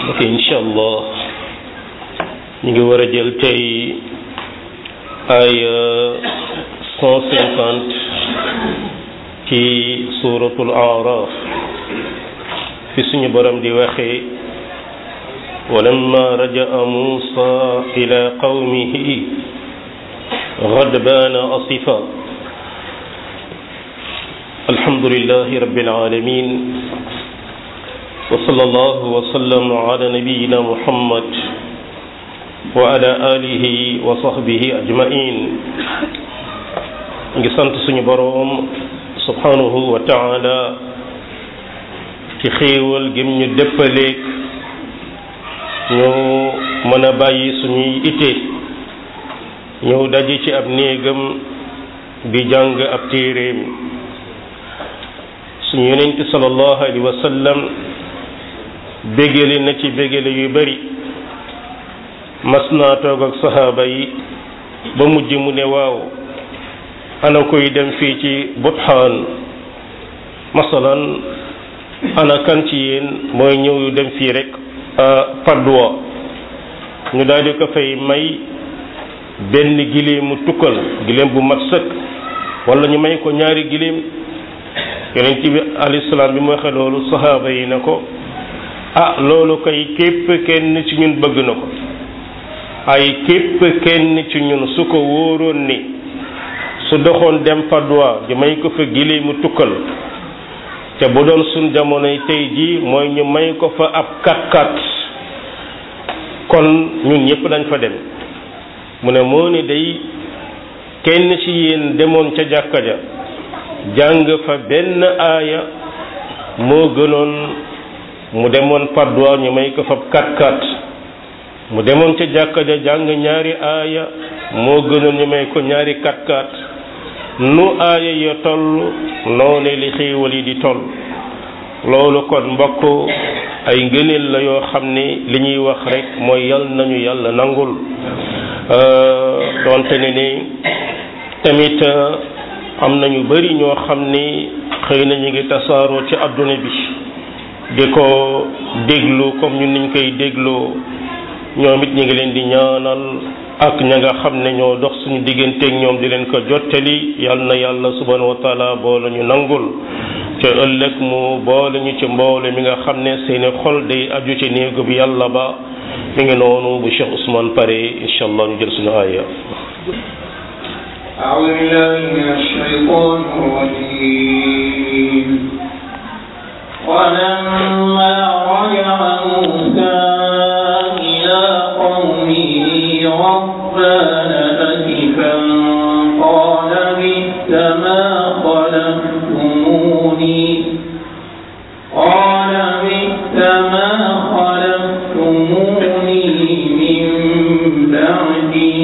ok incha allah ñu ngi war a jël tey ay cent cinquante ci suratul araf fi suñu borom di waxee walamma rajaa musa ila qawmihi غضبان أصفا الحمد لله رب العالمين وصلى الله وسلم على نبينا محمد وعلى آله وصحبه أجمعين ngi sant suñu boroom subhanahu wa taala ci xéewal gim ñu dëppaleeg ñu mën a bàyyi suñuy ite ñëw daje ci ab néegam di jàng ab téeréem suñu yonent sallallahu alayhi wa sallam bégale na ci bégale yu bari mas naa toog ak saxaaba yi ba mujj mu ne waaw ana koy dem fii ci butxaan masalan ana kan ci yéen mooy ñëw yu dem fii rek padwa ñu daal di ko fay may benn giléemu tukkal giléem bu mat sëkk wala ñu may ko ñaari giléem yonent bi alayhi salaam bi mu waxee loolu saxaaba yi na ko ah loolu kay képp kenn ci ñun bëgg na ko ay képp kenn ci ñun su ko wóoroon ni su doxoon dem Padoa di may ko fa giléemu tukkal te bu doon suñ jamonoy tey jii mooy ñu may ko fa ab kat-kat kon ñun ñëpp dañ fa dem mu ne moo ni day kenn ci yéen demoon ca jàkka ja jàng fa benn aaya moo gënoon mu demoon Padoa ñu may ko fa kat-kat mu demoon ca jàkka ja jàng ñaari aaya moo gënoon ñu may ko ñaari kat-kat nu aaya ya toll noone li xéewal yi di toll loolu kon mbokk ay ngëneel la yoo xam ne li ñuy wax rek mooy yal nañu yàlla nangul doonte ne ni tamit am nañu bari ñoo xam ni xëy na ñu ngi tasaaroo ci adduna bi di ko déglu comme ñun niñ koy dégloo ñoom it ñu ngi leen di ñaanal ak ña nga xam ne ñoo dox suñu digganteeg ñoom di leen ko jottali yal na yàlla subhanahu wa taala boole ñu nangul te ëllëg mu boole ñu ci mboole mi nga xam ne seeni xol day aju ci néegu bi yàlla ba mi ngi noonu bu Cheikh Ousmane pare incha allah ñu jël suñu aaya أعوذ بالله من الشيطان الرجيم ولما رجع موسى إلى قومه ربان أسفا قال بئس ما خلفتموني قال بئس ما خلفتموني من بعدي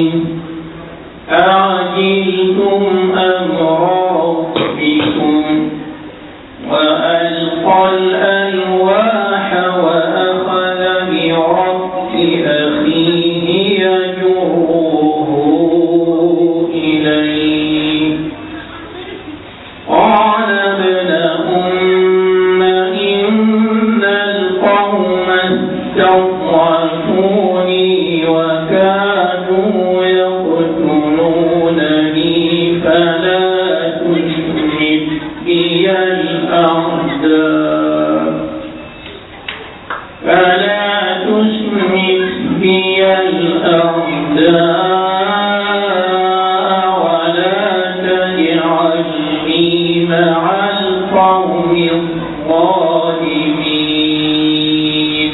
أعجلتم أمر ربكم وألقى الألواح وأخذ برأس أخيه يجره إليه قال ابن أم إن القوم استضعفوني وكانوا يقتلونني فلا تشمت بي الأعداء فلا تشمت بي الأعداء ولا تجعلني مع القوم الظالمين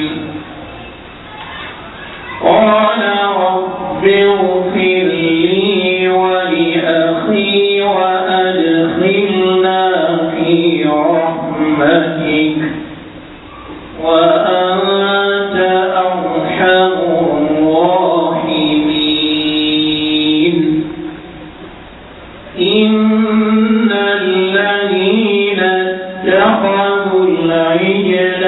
قال رب اغفر لي ولأخي وأدخلنا في رحمتك وأنت أرحم الراحمين إن الذين اتخذوا العجل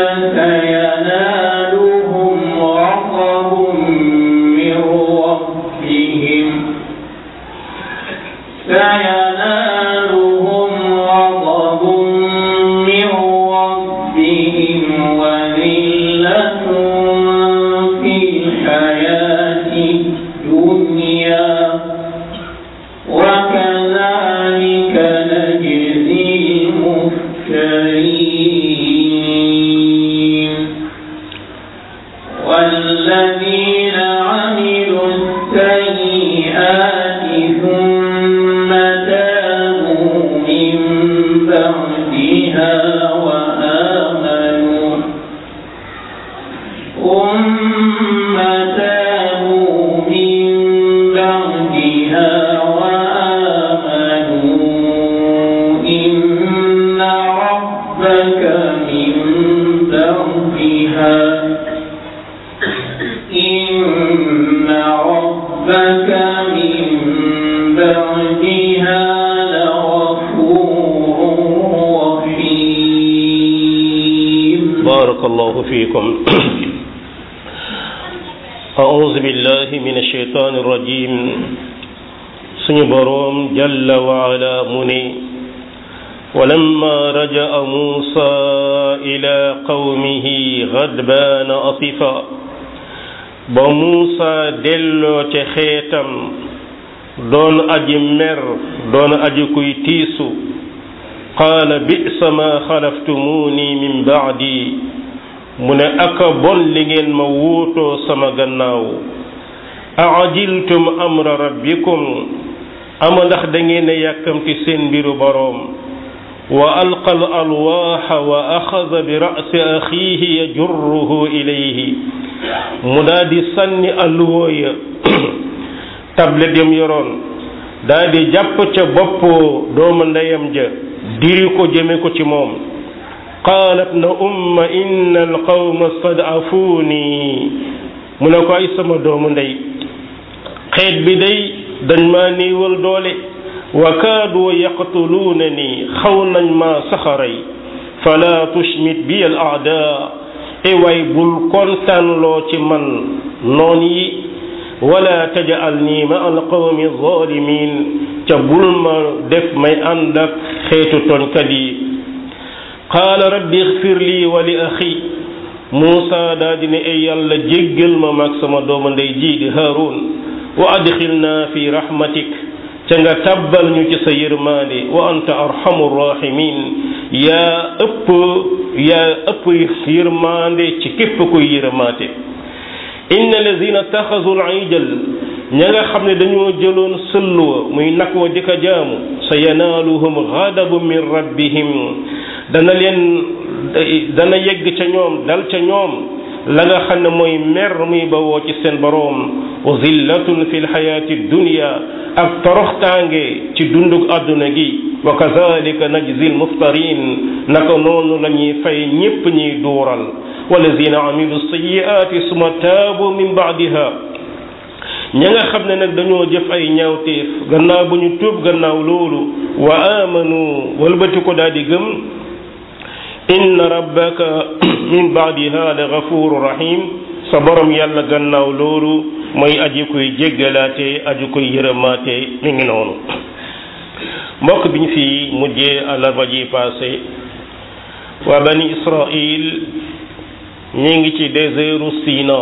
سينالهم غضب من ربهم سينالهم غضب من ربهم وذلة فيها إن ربك من بعدها لغفور رحيم بارك الله فيكم أعوذ بالله من الشيطان الرجيم suñu boroom jalla waala mu ne walamma raja'a muusa ila qawmihi gadbaana asifa ba muusa delloo ca xeetam doon aji mer doon aji kuy tiisu qaala bi'sa ma xalaftumuuni min ba'di mu ne aka bon li ngeen ma wuutoo sama gannaaw aajiltum amra rabbikum ama ndax da ngeen a yàkkamti seen mbiru boroom wa alqa al alwaaxa wa axada bi ra'si axiihi yajurruhu ilayhi mu daa di sànni alluwooya tablet yam yoroon daa di jàpp ca bopp doomu ndeyam ja diri ko jëme ko ci moom qaalat na umma inna alqawma stadafuuni mu ne ko ay sama doomu ndey xeet bi day dañ maa néewal doole wa kaadu yaqtuluuna ni xaw nañ maa saxaray fala tushmit bi al aadaa e way bul kontaanloo ci man noon yi wala tajal nii ma al qawmi zalimin ca bul ma def may ànd ak xeetu tooñkat yi qaala rabbi ixfir lii wa li axi muusa daa dine ay yàlla jéggal ma maag sama doomu ndey jii di haarun wa adxilna fi rahmatik ca nga tabbal ñu ci sa yërmaande wa anta arhamu rahimin yaa ëpp yaa ëpp yërmaande ci képp kuy yërmaate inna lazina taxasu al-ijal ña nga xam ne dañoo jëloon sëlluwa muy nag wa di ko jaamu sa yanaaluhum ghadabu min rabbihim dana leen dana yegg ca ñoom dal ca ñoom la nga xam ne mooy mer muy bawoo ci seen boroom wa zillatun fi lxayaati dunya ak toroxtaange ci dundug àdduna gi wa kazalika najzi lmuftarin naka noonu la ñuy fay ñépp ñuy duural walladina amilu sayiaati suma taabu min baadiha ña nga xam ne nag dañoo jëf ay ñaawteef gannaaw bu ñu tuub gannaaw loolu wa amanu walbati ko daal di gëm inna rabbaka min baadiha la gafuru rahim sa borom yàlla gannaaw loolu mooy aji koy jéggalaate aji koy yërëmaate mi ngi noonu mbokk bi ñu fi mujjee àllarba ji passé waa bani israil ñi ngi ci désertu Sina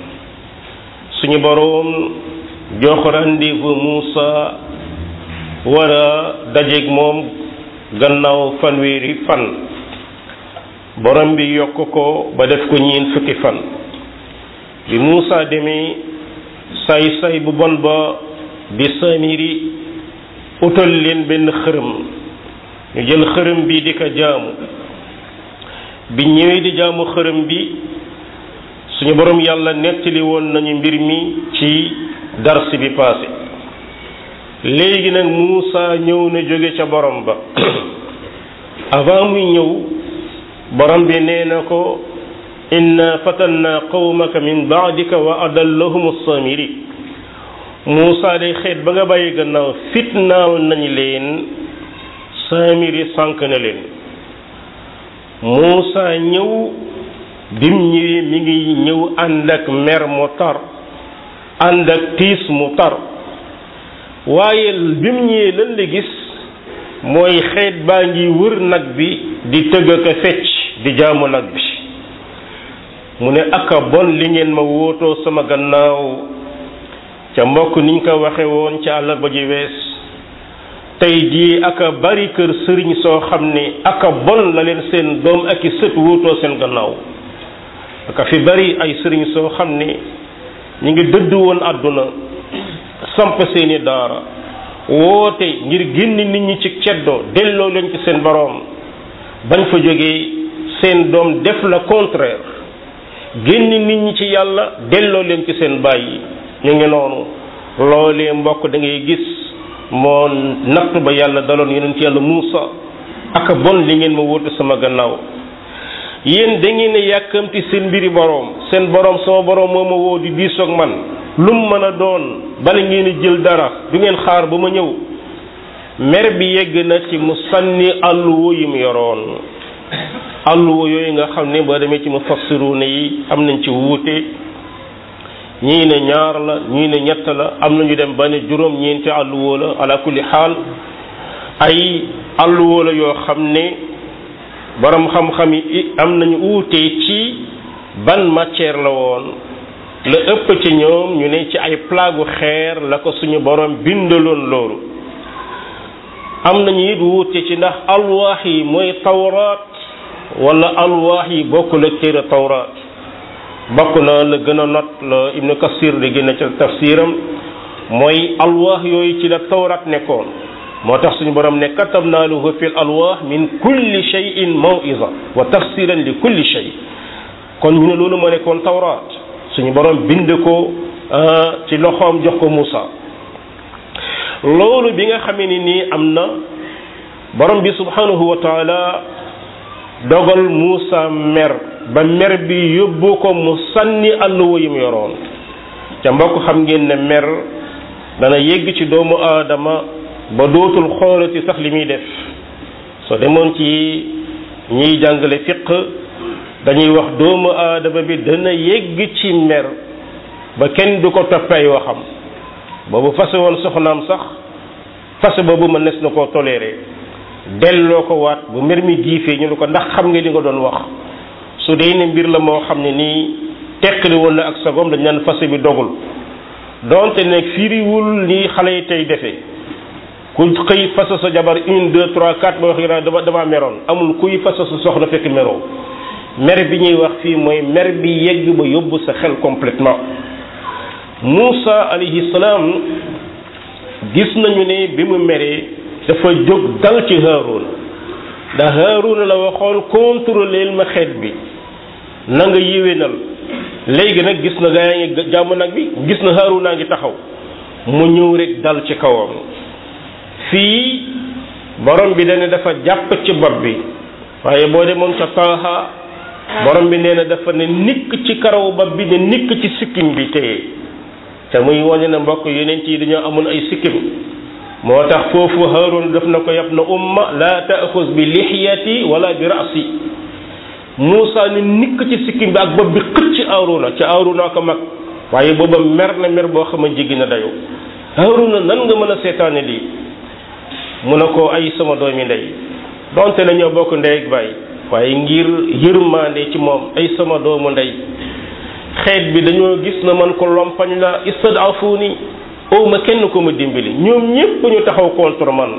suñu boroom jox rendez-vous Muusa war a dajeeg moom gannaaw fanweeri fan borom bi yokk ko ba def ko ñiin fukki fan bi Muusa demee say say bu bon ba di Samiri utal leen benn xërëm ñu jël xërëm bi di ko jaamu bi ñëwee di jaamu xërëm bi suñu borom yàlla nettali woon nañu mbir mi ci dars bi passé léegi nag Muusa ñëw na jóge ca borom ba avant muy ñëw borom bi nee na ko inna fatanna qawmaka min baadika wa adallahum samiri Muusa day xeet ba nga bàyyi gannaaw fitnaal nañ leen samiri sànk na leen Muusa ñëw bim ñëwee mi ngi ñëw ànd ak mer mu tar ànd ak tiis mu tar waaye bim ñëwee lan la gis mooy xeet baa ngi wër nag bi di tëgg ak a fecc di jaamu nag bi mu ne aka bon li ngeen ma wóotoo sama gannaaw ca mbokk niñ ko waxe woon ca àllarba ji wees tey jii aka bari kër sëriñ soo xam ne aka bon la leen seen doom ak i sët wóotoo seen gannaaw aka fi bari ay sëriñ soo xam ne ñu ngi dëdd woon àdduna samp seeni daara woote ngir génn nit ñi ci ceddo delloo leen ci seen boroom bañ fa jógee seen doom def la contraire génn nit ñi ci yàlla delloo leen ci seen bàyyi ñu ngi noonu loolee mbokk da ngay gis moo natt ba yàlla daloon yonent yàlla Muusa ak bon li ngeen ma wóote sama gannaaw yéen da ngeen a yàkkamti seen mbiri boroom seen boroom sama boroom moo ma woo di diisoog man lu mu mën a doon bala ngeen a jël dara du ngeen xaar ba ma ñëw mer bi yegg na ci mu sànni àlluwa yi mu yoroon àlluwa yooyu nga xam ne boo demee ci mufassiruna yi am nañ ci wuute ñii ne ñaar la ñii ne ñett la am nañu dem ba ne juróom ñeenti àlluwa la ala kulli xaal ay àlluwa la yoo xam ne borom xam-xam yi am nañu wuute ci ban matière la woon la ëpp ci ñoom ñu ne ci ay plagu xeer la ko suñu borom bindaloon loolu am nañu it wuute ci ndax alwaax yi mooy tawraat wala alwaax yi bokkul ak téere tawraat bokk na la gën a not la ibnu kasir di génne ci tafsiram mooy alwaax yooyu ci la tawraat nekkoon moo tax suñu borom ne katabna lahu fi l alwaax min kulli shay'in maw'iza wa tafsiran li kulli shay kon ñu ne loolu moo nekkoon tawraat suñu borom bind ko ci loxoom jox ko Muusa loolu bi nga xamee ni nii am na borom bi subhanahu wa taala dogal Muusa mer ba mer bi yóbbu ko mu sànni àlluwa yi mu yoroon ca mbokk xam ngeen ne mer dana yegg ci doomu aadama ba dootul xoolati sax li muy def soo demoon ci ñiy jàngale fiq dañuy wax doomu aadama bi dana yegg ci mer ba kenn du ko toppay waxam boobu fase woon soxnaam sax fase boobu mën nes na koo toléré delloo ko waat bu mer mi giifee ñu ne ko ndax xam nga li nga doon wax su dee ne mbir la moo xam ne nii teqali woon na ak sagom dañ naan fase bi dogul donte nag firiwul ni xale yi tey defee ku xëy fasa sa jabar une deux trois quatre ba wax yi dama dama meroon amul kuy fasa sa soxna fekk meroo mer bi ñuy wax fii mooy mer bi yegg ba yóbbu sa xel complètement Muusa alayhi salaam gis nañu ne bi mu meree dafa jóg dal ci Haaruna ndax Haaruna la waxoon contrôleel ma xeet bi na nga yéwénal léegi nag gis na gaa yaa ngi jàmm nag bi gis na Haaruna ngi taxaw mu ñëw rek dal ci kawam fii borom bi dane dafa jàpp ci bopp bi waaye boo demoon ca taaha borom bi nee na dafa ne nikk ci karaw bopp bi ne nikk ci sikkim bi téye te muy wane na mbokk yonent yi dañoo amoon ay sikkim moo tax foofu Haarun daf na ko yab na umma la taaxus bi lixiyati wala bi rasi Muusa ni nikk ci sikkim bi ak bopp bi xëcc Haaruna ca Haaruna ko mag waaye booba mer na mer boo xam ne jéggi na dayoo Haaruna nan nga mën a seetaane lii mu ne ko ay sama doomi ndey donte la ñoo bokk ndey ak baay waaye ngir yërmande ci moom ay sama doomu ndey xeet bi dañoo gis na man ko lompañ la istadafuni ow ma kenn ko ma dimbali ñoom ñépp ñu taxaw contre man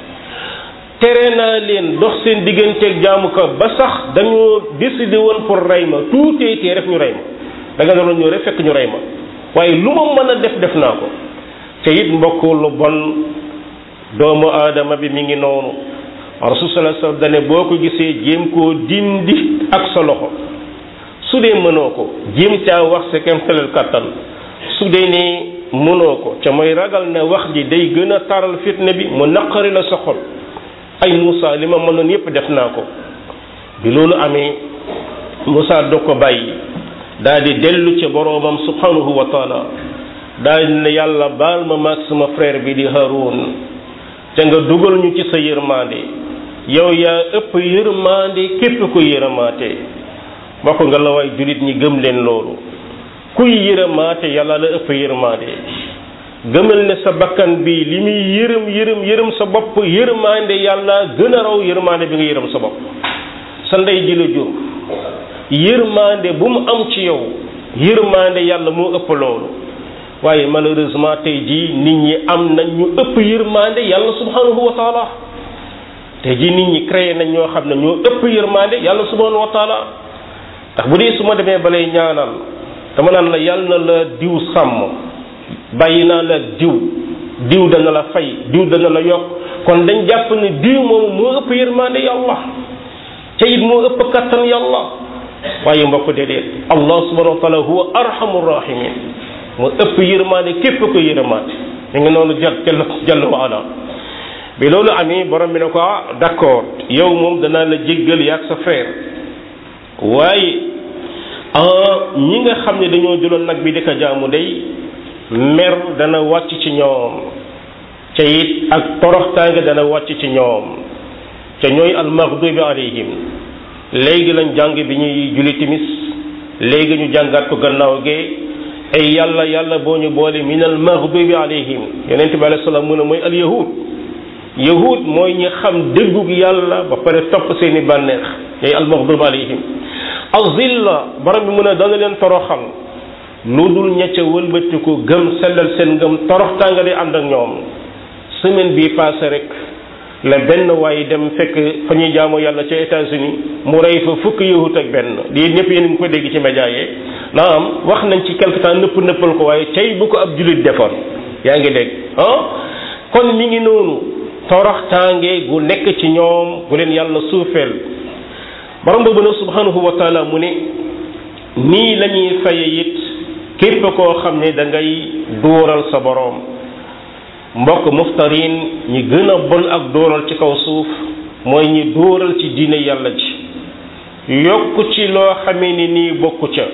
tere naa leen dox seen digganteeg jaamu ko ba sax dañoo décidé woon pour rey ma tuutee tee rek ñu rey ma da nga doon ñëw rek fekk ñu rey ma waaye lu ma mën a def def naa ko te it mbokk lu bon doomu aadama bi mi ngi noonu rasul sallallahu alayhi wasallam dane boo ko gisee jéem koo dindi ak sa loxo su dee mënoo ko jéem caa wax sa kemtalal kàttan su dee ne mënoo ko ca mooy ragal ne wax ji day gën a taral fitna bi mu naqari la sa xol ay Moussa li ma mënoon yépp def naa ko bi loolu amee Moussa dog ko bàyyi daal di dellu ca boroomam subhanahu wa taala daal di ne yàlla baal ma maag sama frère bi di Haroun te nga dugal ñu ci sa yërmande yow yaa ëpp yërmande képp ko yërmaate mbokk nga la waay jullit ñi gëm leen loolu kuy yërmaate yàlla la ëpp yërmande gëmal ne sa bakkan bi li muy yërëm yërëm yërëm sa bopp yërmande yàlla gën a raw yërmande bi nga yërëm sa bopp sa ndey ji la jur yërmande bu mu am ci yow yërmande yàlla moo ëpp loolu waaye malheureusement tey jii nit ñi am nañ ñu ëpp yërmande yàlla subhanahu wa taala tey jii nit ñi créé nañ ñoo xam ne ñoo ëpp yërmande yàlla subhanahu wa taala ndax bu dee su ma demee balay ñaanal dama naan la yàlla na la diw sàmm bàyyi naa la diw diw dana la fay diw dana la yokk kon dañ jàpp ne diw moomu moo ëpp yërmande yàlla te it moo ëpp kattan yàlla waaye mbokk déedéet allah subhanahu wa taala huwa arhamur rahimin moo ëpp yërmande képp ko yërmaande ñu ngi noonu jàll jàll jàll wa ala bi loolu amee borom bi ne ko ah d'accord yow moom danaa la jéggal yaag sa frère waaye ñi nga xam ne dañoo jëloon nag bi di ko jaamu day mer dana wàcc ci ñoom ca it ak toroxtaange dana wàcc ci ñoom ca ñooy almaghdubi alayhim léegi lañ jàng bi ñuy julli timis léegi ñu jàngaat ko gannaaw gee ay yàlla yàlla boo ñu boole min almaghdubi alayhim yonente bi alayhi salaam mu ne mooy al yahud yahud mooy ñi xam déggug yàlla ba pare topp seeni bànneex ñooy almaghdubi alayhim azilla borom bi mu ne dana leen toroxal lu dul ñecca wëlbatiku gëm sellal seen ngëm toroxtaanga di ànd ak ñoom semaine bii passé rek la benn waaye dem fekk fa ñuy jaamu yàlla ca États-Unis mu rey fa fukk yahut ak benn lii ñëpp yéen ngi ko dégg ci média yi naam wax nañ ci quelque temps nëpp nëppal ko waaye tey bu ko ab jullit defoon yaa ngi dégg ah kon mi ngi noonu toroxtaange gu nekk ci ñoom bu leen yàlla suufeel borom boobu nag subhanahu wa taala mu ne nii la ñuy faye it képp koo xam ne da ngay dóoral sa boroom mbokk muftarin ñi gën a bon ak dóoral ci kaw suuf mooy ñi dóoral ci diine yàlla ji yokk ci loo xamee ni nii bokku ca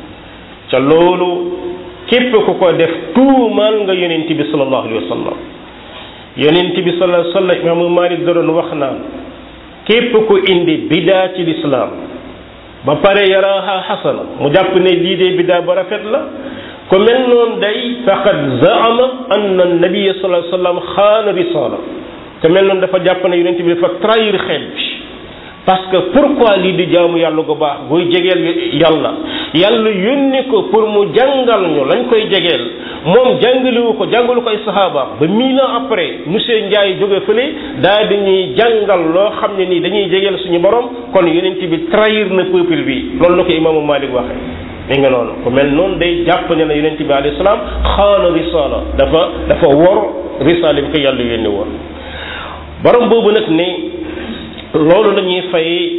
ca loolu képp ku ko def tuumaal nga yonent bi sallallahu alayhi wa sallam yonent bi sallallahu alayhi wa sallam imaamu Malik da doon wax naan képp ku indi bidaa ci lislaam ba pare yaraaha xasana mu jàpp ne lii de bidaa ba rafet la ku mel noonu day faqad zaama anna nabiyya sallallahu alayhi wa sallam xaana risala ku mel noonu dafa jàpp ne yonent bi dafa trahir xeet bi parce que pourquoi lii di jaamu yàlla gu baax buy jegeel yàlla yàlla yónni ko pour mu jàngal ñu lañ koy jegeel moom jàngaliwu ko jàngalu ko ay saxaabaam ba mille ans après monsieur Ndiaye jóge fële daal dañuy jàngal loo xam ne nii dañuy jegeel suñu borom kon yonent bi trahir na peuple bi loolu la ko imaamu Malik waxee mi nga noonu ku mel noonu day jàpp ne na yonent bi alayhi salaam xaana risala dafa dafa wor risala bi ko yàlla yónni woon borom boobu nag ne loolu la ñuy fay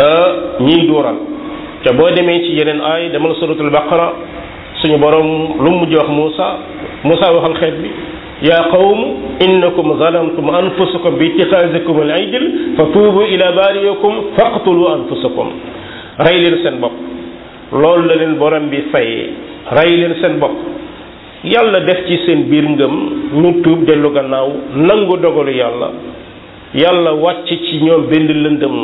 ñiy dóoral te boo demee ci yeneen aay demal suratul baqara suñu borom lu mu mujj wax Moussa Moussa waxal xeet bi yaa qawm innakum zalamtum anfusakum bi ittixaasikum al ijl fa tuubu ila baariyakum faqtulu anfusakum rey leen seen bopp loolu la leen borom bi fayee rey leen seen bopp yàlla def ci seen biir ngëm ñu tuub dellu gannaaw nangu dogalu yàlla yàlla wàcc ci ñoom benn lëndëm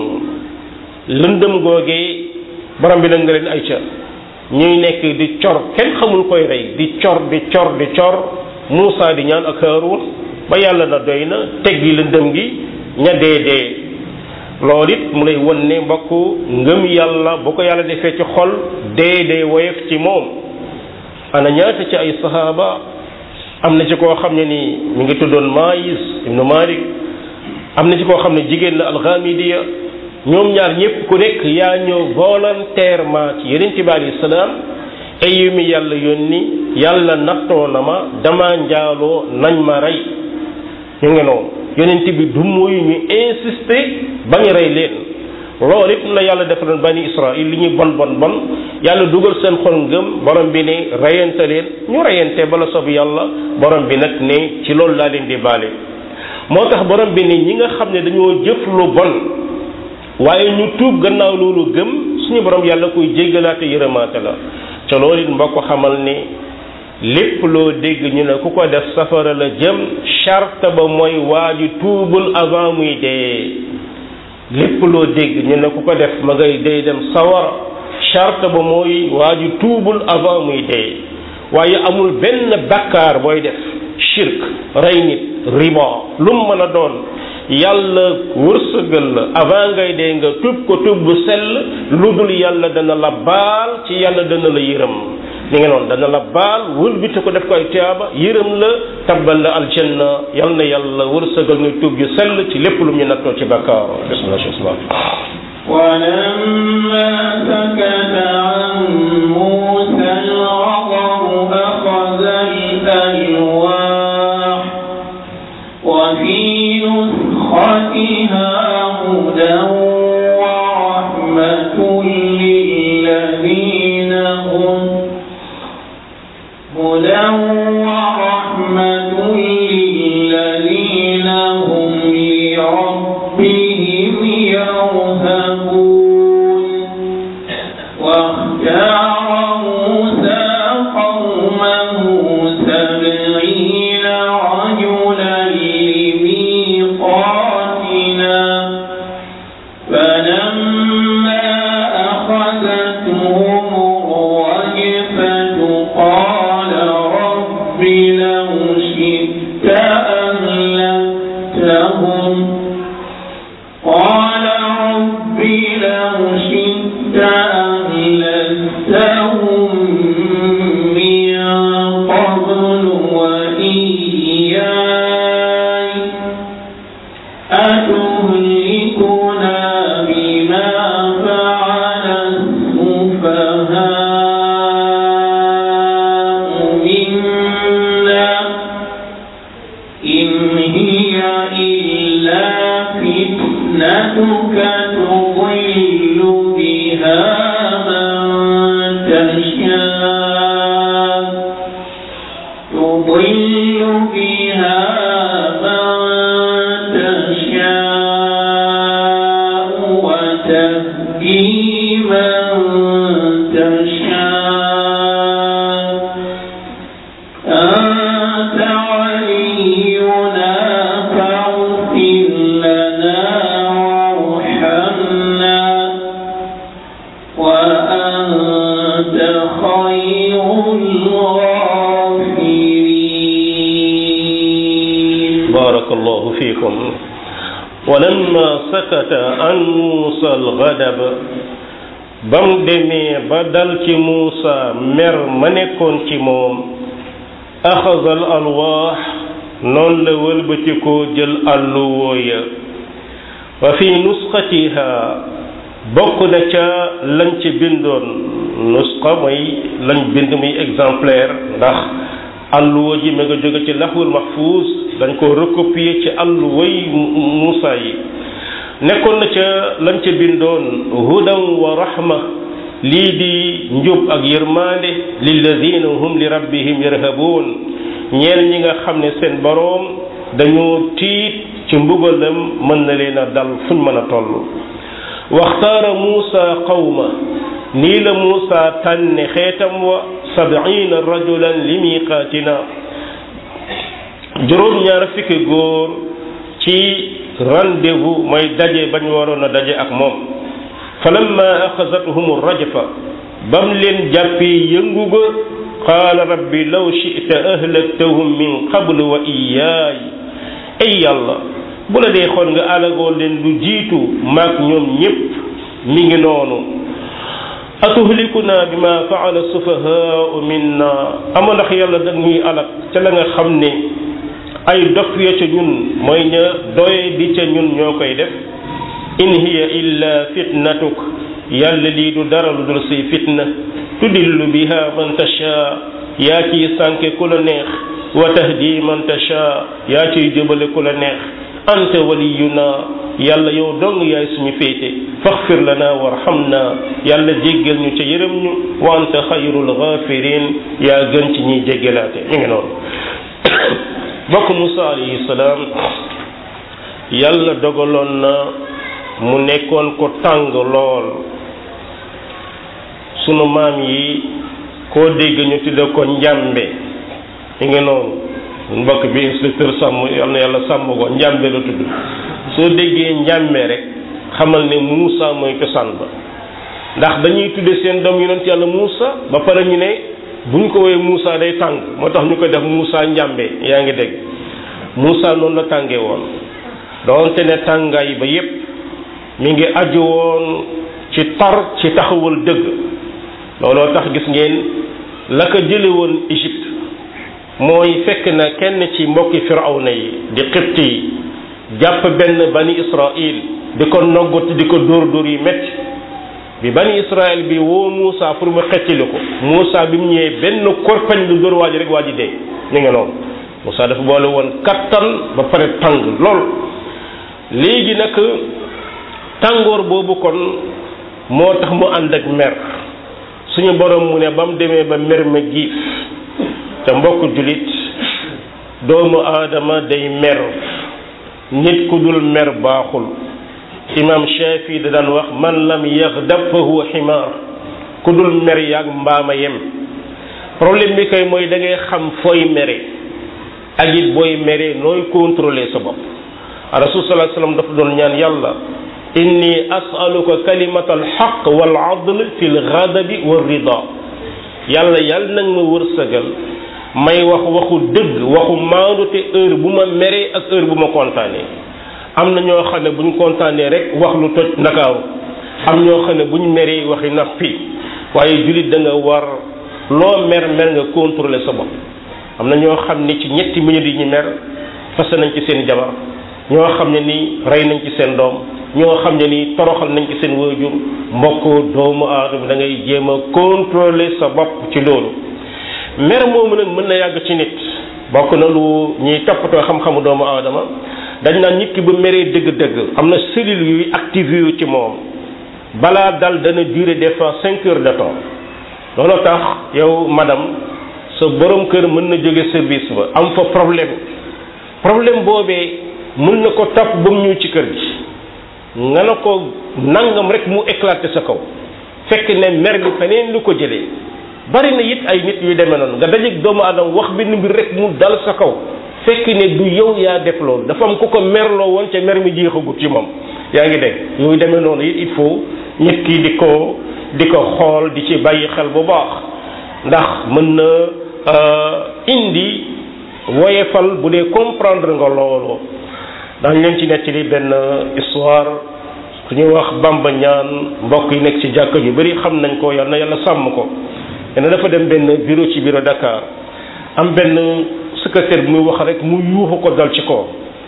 lëndëm googee borom bi nag nga leen ay ca ñuy nekk di cor kenn xamul koy rey di cor di cor di cor Muusa di ñaan ak Haarun ba yàlla na doy na teggi lëndëm gi ña dee dee loolu it mu lay won ne mbokk ngëm yàlla bu ko yàlla defee ci xol dee dee woyof ci moom ana ñaata ci ay sahaaba am na ci koo xam ne nii mi ngi tuddoon Maïs ibnu Malik am na ci koo xam ne jigéen la alxamidiya ñoom ñaar ñëpp ku nekk yaa ñëw volontairement ci yeneen bi alayhi salaam ay yu mi yàlla yónni yàlla nattoo na ma dama njaaloo nañ ma rey ñu ngi noonu yonent bi du muy ñu insister bañ rey leen loolu it la yàlla defaloon bani israil li ñuy bon bon bon yàlla dugal seen xol ngëm borom bi ne reyante leen ñu reyante bala sob yàlla borom bi nag ne ci loolu laa leen di baale moo tax borom bi ne ñi nga xam ne dañoo jëf lu bon waaye ñu tuub gannaaw loolu gëm suñu borom yàlla koy jéggalaate yërëmaate la ca loolu it mbokk xamal ni lépp loo dégg ñu ne ku ko def safara la jëm charte ba mooy waa ji tuubul avant muy dee lépp loo dégg ñu ne ku ko def ma ngay day dem sawara charte ba mooy waa ji tuubul avant muy dee waaye amul benn bakkaar booy def shirk rey nit riba lu mu mën a doon yàlla wërsëgal la avant ngay dee nga tuub ko tuub bu sell lu dul yàlla dana la baal ci yàlla dana la yërëm li nga noonu dana la baal wëlbite ko def ko ay tiyaaba yërëm la tabbal la aljanna yal na yàlla wërsëgal nga tuub ju sell ci lépp lu ñu nattoo ci bakkaar ولما سكت عن موسى الغضب أخذ الألواح وفي نسختها هدى ورحمة للذين هم هدى ورحمة للذين هم لربهم يرهبون واختار موسى قومه سبعين رجلا لميقاتنا فلما أخذتهم الرجفة قال رب لو شئت أهلكتهم قال رب لو شئت أهلكتهم من قبل وإياي أتهلكنا بما فعل السفهاء منا إن هي إلا فتنتك تضل بها من تشاء تضل بها من تشاء وتهدي من تشاء أنت ولينا فاغفر لنا وارحمنا وأنت خير الغافرين بارك الله فيكم ولما سكت عن موسى الغضب bam demee ba dal ci Muusa mer ma nekkoon ci moom axasal alwaax noonu la wëlbatikoo jël àlluwoo ya wa fi nusxatiha bokk na ca lañ ci bindoon nusxa mooy lañ bind muy exemplaire ndax àlluwa ji ma nga jóge ci laxwul mahfuus dañ ko recopier ci àlluway Muusa yi nekkoon na ca lañ ca bindoon hudan wa rahma lii di njub ak yërmande lilladina hum li rabbihim yarhabuun ñeel ñi nga xam ne seen boroom dañoo tiit ci mbugalam mën na leen a dal fuñ mën a toll waxtaara muusa qawma nii la muusa tànne xeetam wa sabiina rajulan li miqaatina juróom ñaar fukki góor ci rendez-vous mooy daje bañ waroon a daje ak moom falamma axazathum rajfa bam leen jàppee yëngu ga qaala rabbi law shi'ta ahlaktahum min qablu wa iyaay ay yàlla bu la dee xool nga alagoo leen lu jiitu maag ñoom ñépp mi ngi noonu atuhlikuna bima faala sufahaau minna ama ndax yàlla dag ñuy alag ca la nga xam ne ay dof ya ca ñun mooy ña doye di ca ñun ñoo koy def in hiya illa fitnatuk yàlla lii du dara lu dul say fitna tudillu biha man tasha yaa ciy sànke ku la neex wa tahdi man tasha yaa ciy jëbale ku la neex anta waliyuna yàlla yow dong yaay suñu féete faxfir lana warhamna yàlla jéggal ñu ca yërëm ñu wa anta xayrul ghafirin yaa gën ci ñiy jéggalaate ñu ngi noonu bokk Musa alayhi salaam yàlla dogaloon na mu nekkoon ko tàng lool sunu maam yi koo dégg ñu tudde ko njàmbe mi ngi noonu mbokk bi inspecteur sàmm yal na yàlla sàmm ko njàmbe la tudd soo déggee njàmbe rek xamal ne Muusa mooy cosaan ba ndax dañuy tudde seen doom yonent yàlla Muusa ba pare ñu ne buñ ko woowee Muusa day tàng moo tax ñu koy def Muusa njàmbe yaa ngi dégg Muusa noonu la tàngee woon doonte ne tàngaay ba yépp mi ngi aju woon ci tar ci taxawal dëgg looloo tax gis ngeen la ko jële woon Égypte mooy fekk na kenn ci mbokki firawna yi di xibt yi jàpp benn bani Israël di ko noggut di ko dóor dóor yi métti bi bani Israël bi woo Moussa pour mu xettili ko Moussa bi mu ñëwee benn korpañ lu dóor waa ji rek waa ji dee ñu ngi noonu Moussa dafa boole woon kattan ba pare tàng lool léegi nag tàngoor boobu kon moo tax mu ànd ak mer suñu borom mu ne ba mu demee ba mer ma giif te mbokk jullit doomu aadama day mer nit ku dul mer baaxul imam Shafi da daan wax man lam yaxdab fa huwa ximaar ku dul mer yaag mbaama yem problème bi kay mooy da ngay xam fooy mere ak it booy mere nooy contrôler sa bopp rasul sallallahu alayhi wasallam dafa doon ñaan yàlla inni as'aluka kalimata alxaq wal adl fi lghadabi wa rida yàlla yàlla nag ma wërsëgal may wax waxu dëgg waxu maandu te heure bu ma meree ak heure bu ma kontaanee am na ñoo xam ne bu ñu kontaanee rek wax lu toj ndakaaru am ñoo xam ne bu ñu meree waxi nappi waaye jullit da nga war loo mer mer nga contrôler sa bopp am na ñoo xam ne ci ñetti minutes yi ñu mer fase nañ ci seen jabar ñoo xam ne ni rey nañ ci seen doom ñoo xam ne ni toroxal nañ ci seen waajur mbokk doomu aadama da ngay jéem a contrôler sa bopp ci loolu mer moomu nag mën na yàgg ci nit bokk na lu ñuy toppatoo xam-xamu doomu aadama dañ naan nit ki bu meree dëgg-dëgg am na cellules yuy activé yu ci moom balaa dal dana durer des fois cinq heures de temps loolu tax yow madame sa borom kër mën na jóge service ba am fa problème problème boobee mën na ko topp ba mu ñëw ci kër gi nga ne ko nangam rek mu éclaté sa kaw fekk ne mer bi feneen lu ko jëlee bari na it ay nit yu demee noonu nga dajeeg doomu aadama wax benn mbir rek mu dal sa kaw fekk ne du yow yaa def loolu dafa am ku ko merloo woon ca mer mi jeexagut ci moom yaa ngi dégg yooyu demee noonu it il faut nit ki di ko di ko xool di ci bàyyi xel bu baax ndax mën na indi woyefal bu dee comprendre nga loolu dañ leen ci nettali benn histoire ku ñuy wax bamba ñaan mbokk yi nekk ci jàkka yu bari xam nañ ko yal na yàlla sàmm ko dana dafa dem benn bureau ci bureau Dakar am benn secrétaire bi muy wax rek mu yuuxu ko dal ci kaw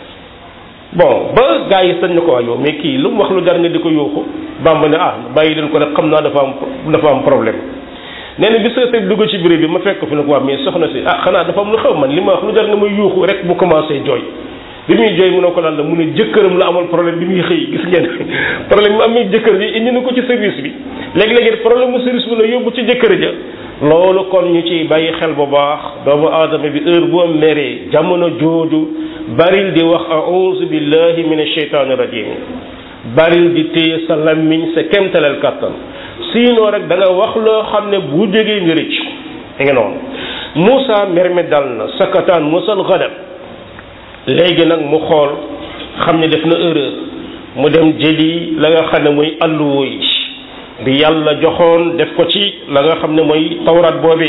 bon ba gars yi sañ na ko waa yow mais kii lu mu wax lu jar nga di ko yuuxu bamba ne ah bàyyi leen ko rek xam naa dafa am dafa am problème nee na bi secrétaire bi dugg ci bureau bi ma fekk ko fi ne ko waa mais soxna si ah xanaa dafa am lu xew man li ma wax lu jar nga may yuuxu rek bu commencé jooy bi muy jooy mu ne ko lan la mu ne jëkkëram la amal problème bi muy xëy gis ngeen problème mu amee jëkkër ji indi na ko ci service bi léegi-léegi problème mu service bi la yóbbu ci jëkkër ja loolu kon ñu ciy bàyyi xel bu baax doomu aadama bi heure boo meree jamono jooju baril di wax a'uuzu billahi min asheytaani rajim baril di téye sa lammiñ sa kemtaleel kàttan sinon rek da nga wax loo xam ne bu jógee nga rëcc da nga noonu Moussa mer mi dal na sakataan musal gadab léegi nag mu xool xam ne def na erreur mu dem jëli la nga xam ne mooy alluwo yi bi yàlla joxoon def ko ci la nga xam ne mooy tawrat boobi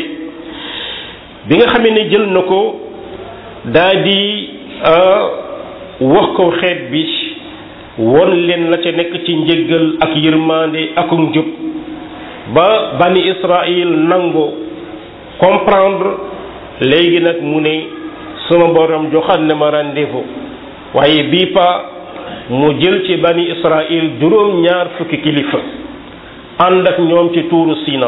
bi nga xamee ne jël na ko daa di wax ko xeet bi won leen la ca nekk ci njëggal ak yërmande ak njub ba bani Israël nangu comprendre léegi nag mu ne sama borom joxaat ne ma rendez-vous waaye bii pa mu jël ci bani Israël juróom ñaar fukki kilifa ànd ak ñoom ci tuuru Sina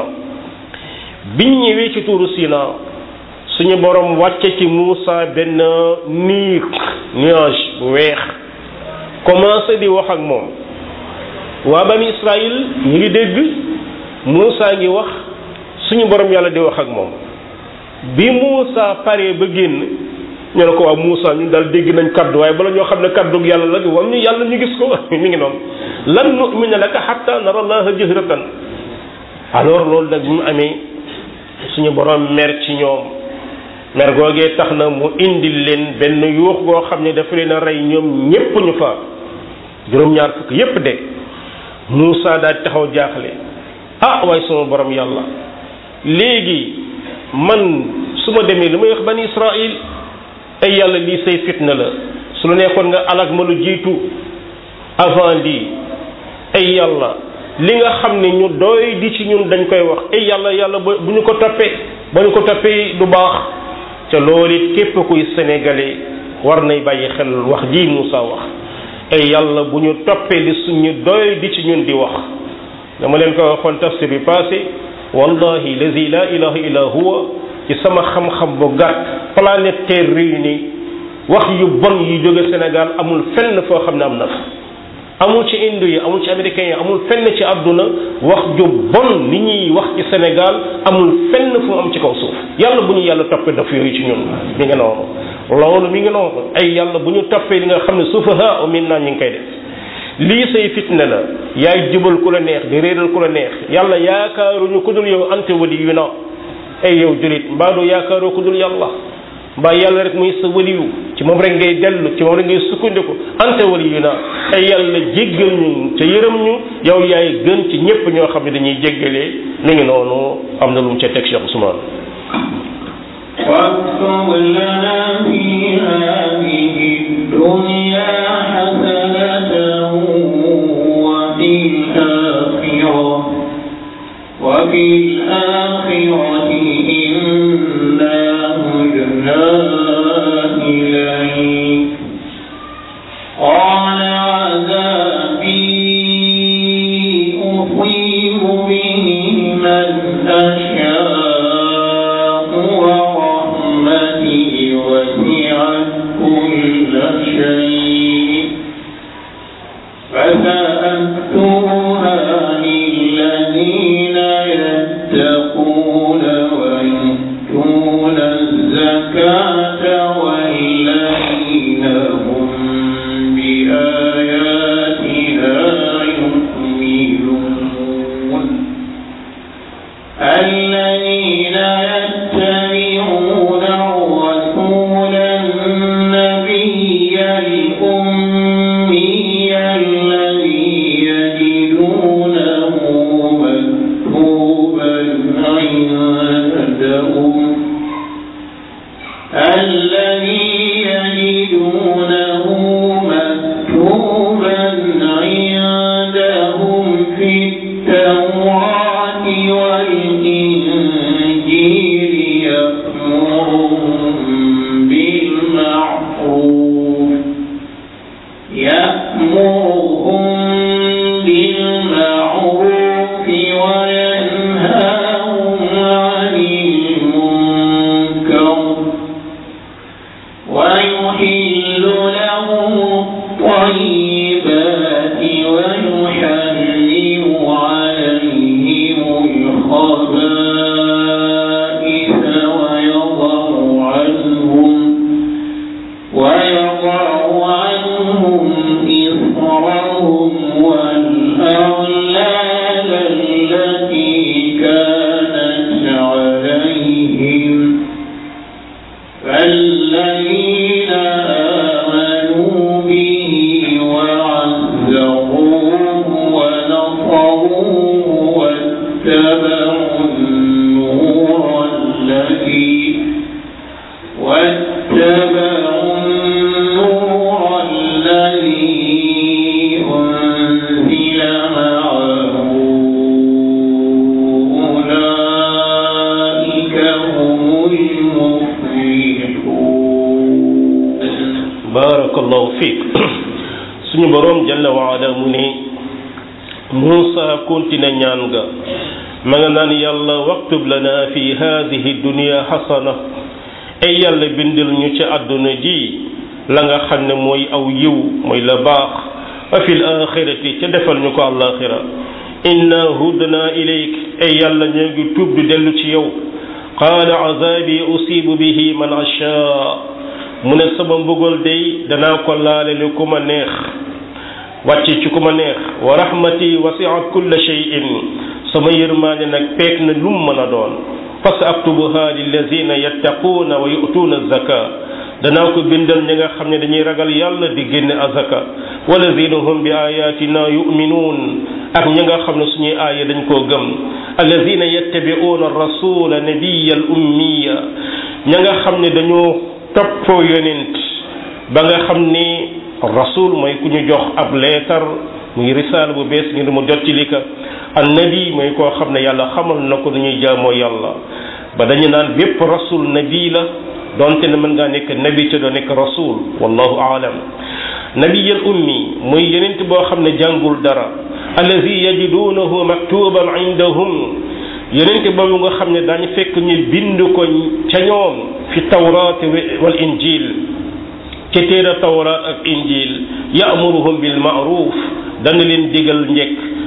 biñ ñëwee ci tuuru Sina suñu borom wàcce ci Muusa benn niir nuage bu weex commencé di wax ak moom waa bani Israël ñu ngi dégg Muusa ngi wax suñu borom yàlla di wax ak moom bi Muusa paree ba génn ñu ne ko waa Muusa ñun daal dégg nañ kaddu waaye bala ñoo xam ne kaddu yàlla la wam ñu yàlla ñu gis ko mi ngi noonu lan nu'mina laka hatta nara allaha jahratan alors loolu nag bi mu amee suñu borom mer ci ñoom mer googee tax na mu indil leen benn yuux goo xam ne dafa leen a rey ñoom ñépp ñu fa juróom-ñaar fukk yépp de Muusa daal taxaw jaaxle ah waaye sama borom yàlla léegi man su ma demee lu may wax bani Israël ay yàlla lii say fitna la su la neexoon nga alag ma lu jiitu avant lii ay yàlla li nga xam ne ñu doy di ci ñun dañ koy wax ay yàlla yàlla ba bu ñu ko toppee ba ñu ko toppee du baax ca loolu it képp kuy sénégalais war nay bàyyi xel wax ji Moussa wax ay yàlla bu ñu toppee li suñu doy di ci ñun di wax dama leen ko waxoon tafsir bi passé wallahi lazi la ilaha illa huwa ci sama xam-xam bu gàtt planète terre réunie wax yu bon yi jóge Sénégal amul fenn foo xam ne am na fa amul ci indo yi amul ci américains yi amul fenn ci àdduna wax ju bon ni ñuy wax ci Sénégal amul fenn fu mu am ci kaw suuf yàlla bu ñu yàlla toppee daf yooyu ci ñun mi ngi noonu loolu mi ngi noonu ay yàlla bu ñu toppee li nga xam ne sufaha min naa ñu ngi koy def lii say fitna la yaay jubal ku la neex di réeral ku la neex yàlla yaakaaruñu ku dul yow ante wali yu na ay yow julit mbaa doo yaakaaroo ku dul yàlla mbaa yàlla rek muy sa waliyu ci moom rek ngay dellu ci moom rek ngay sukkandiku ante wali yu na ay yàlla jéggal ñu ca yërëm ñu yow yaay gën ci ñépp ñoo xam ne dañuy jéggalee mi ngi noonu am na lu mu ca teg Cheikh Ousmane واكتب لنا في هذه الدنيا حسنة وفي الآخرة وفي الآخرة إنا هدنا إليك قال عذابي أصيب به من أشاء ورحمتي وسعت كل شيء فسأكتبها للذين يتقون ويؤتون الزكاة والذين هم بآياتنا يؤمنون الذين يتبعون الرسول النبي الأمي الذي يجدونه مكتوبا عندهم الذي يجدونه مكتوبا عندهم في التوراة والإنجيل يأمرهم بالمعروف يأمرهم بالمعروف وينهاهم عن المنكر ويحل لهم الطيبات ويحرم عليهم الخبائث ويضع عنهم ويضع عنهم إصرهم والأغلال التي كانت عليهم فالذين آمنوا به وعزروه ونصروه واتبعوا النور الذي واتبعوا النور الذي أنزل معه أولئك هم المفلحون barakallahu fiik suñu boroom jalla waala mu ne Muusa continue ñaan ga ma nga naan yàlla waktub lana fi hadihi dunia xasana ay yàlla bindil ñu ci àdduna ji la nga xam ne mooy aw yiw mooy la baax wa fi l axirati ca defal ñu ko àllaaxira inna hudna ilayk ay yàlla ñoo ngi tuub di dellu ci yow qaala azabi usibu bihi man ashaa mu ne sama mbugal day danaa ko laalele ku ma neex wàcce ci ku ma neex wa rahmati wasiat kulla shay'in sama yërmaande nag peek na lum mën a doon fa sa aktubuha lillazina yattaquuna wa yu'tuuna zaka danaa ko bindal ñi nga xam ne dañuy ragal yàlla di génne azaka walazina hum bi ayatina yuminuun ak ñi nga xam ne suñuy aaya dañ koo gëm allazina yattabi'uuna rasula nabiya al ummiya ña nga xam ne dañoo toppoo yonent ba nga xam ni rasul mooy ku ñu jox ab leetar muy risaal bu bees ngir mu jot ci li ka annabi mooy koo xam ne yàlla xamal na ko dañuy jaamoo yàlla ba dañu naan bépp rasul nabi la donte ne mën ngaa nekk nabi ca doo nekk rasul wallahu aalam nabiyal ummi muy yonent boo xam ne jàngul dara allazi yajidunahu maktuban indahum yonent boobu nga xam ne daañu fekk ñu bind ko ca ñoom fi tawraat wal injil ca téere tawraat ak injil ya'muruhum bil ma'ruf dana leen digal njekk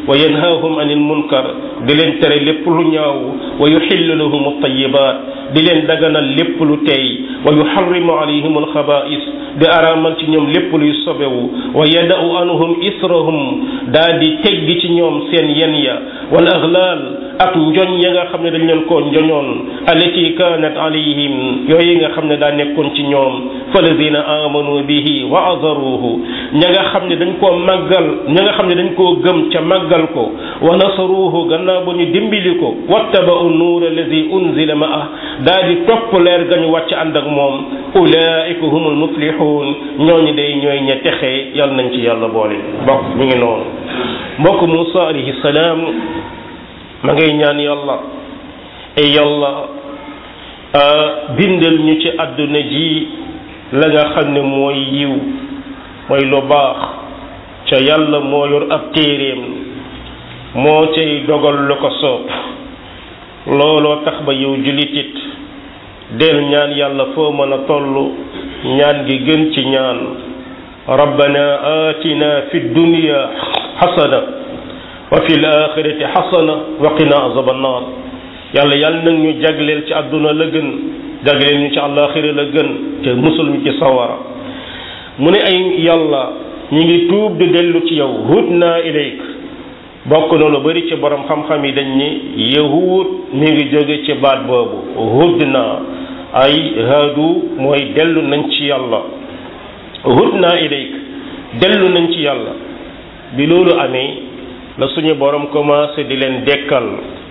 wa yanhaahum anil munkar di leen tere lépp lu ñaaw wa yuxillu lahum altayibat di leen daganal lépp lu teey wa yuxarrimu alayhim alxaba'is di araamal ci ñoom lépp luy sobewu wa yada'u anhum israhum daa di teggi ci ñoom seen yen ya wal aghlal ak njoñ ya nga xam ne dañ leen koo njoñoon allati kanat alayhim yooyu nga xam ne daa nekkoon ci ñoom falladina amanu bihi wa azaruhu ña nga xam ne dañ koo màggal ña nga xam ne dañ koo gëm ca màggal ko wa nasaruhu gannaaw ba ñu dimbali ko wattaba'u nuur alladi unzila ma'ah daa di topp leer ga ñu wàcc ànd ak moom ulaika humul muflihun ñooñu day ñooy ña texe yàlla nañ ci yàlla boole mbokk mi ngi noonu mbokk Musa alayhi salaam ma ngay ñaan yàlla ay yàlla bindal ñu ci àdduna ji la nga xam ne mooy yiw mooy lu baax ca yàlla moo yor ab téeréem moo cay dogal lu ko soob looloo tax ba yow julitit del ñaan yàlla foo mën a toll ñaan gi gën ci ñaan rabbana atina fi dunya xasana wa fi l-axirati xasana wa qina azaba annar yàlla yàlla nag ñu jagleel ci àdduna la gën jagleel ñu ci àllaaxira la gën te musul ñu ci sawara mu ne ay yàlla ñi ngi tuub di dellu ci yow hudna ilayk bokk na lu bari ci borom xam-xam yi dañ ni yahud mi ngi jóge ci baat boobu hudna ay haadu mooy dellu nañ ci yàlla hudna ilayk dellu nañ ci yàlla bi loolu amee la suñu borom commencé di leen dekkal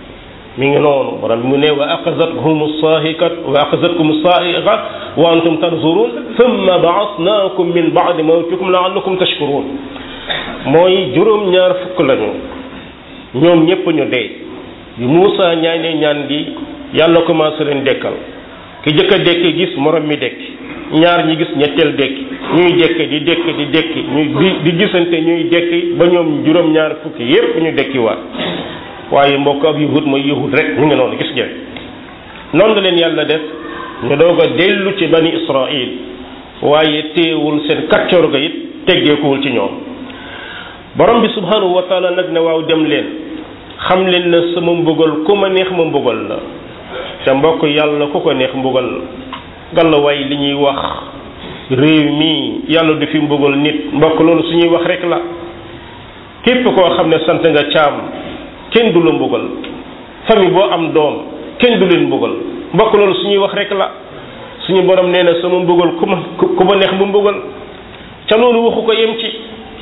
mi ngi noonu borom mu ne wa axazathum saahikat wa axazatkum saaiqa wa antum tanzurun thumma baasnaakum min baadi mawtikum laallakum tashkurun mooy juróom-ñaar fukk lañu ñoom ñépp ñu dee bi Muusa ñaanee ñaan gi yàlla commencé leen dekkal ki jëkk a dekki gis morom mi dekki ñaar ñi gis ñetteel dekki ñuy dekki di dekki di dekki ñuy di di gisante ñuy dekki ba ñoom juróom-ñaar fukki yépp ñu dekki waat waaye mbokk ab yahud mooy yahud rek ñu ngi noonu gis ngeen noonu la leen yàlla def ñu doog a dellu ci bani israil waaye téewul seen kaccoor ga it teggeekuwul ci ñoom borom bi subhanahu wa taala nag ne waaw dem leen xam leen na sama mbugal ku ma neex ma mbugal la te mbokk yàlla ku ko neex mbugal galla waay li ñuy wax réew mi yàlla du fi mbugal nit mbokk loolu suñuy wax rek la képp koo xam ne sant nga caam kenn du la mbugal famille boo am doom kenn du leen mbugal mbokk loolu suñuy wax rek la suñu borom nee na sama mbugal ku ma ku ma neex mu mbugal ca loolu waxu ko yem ci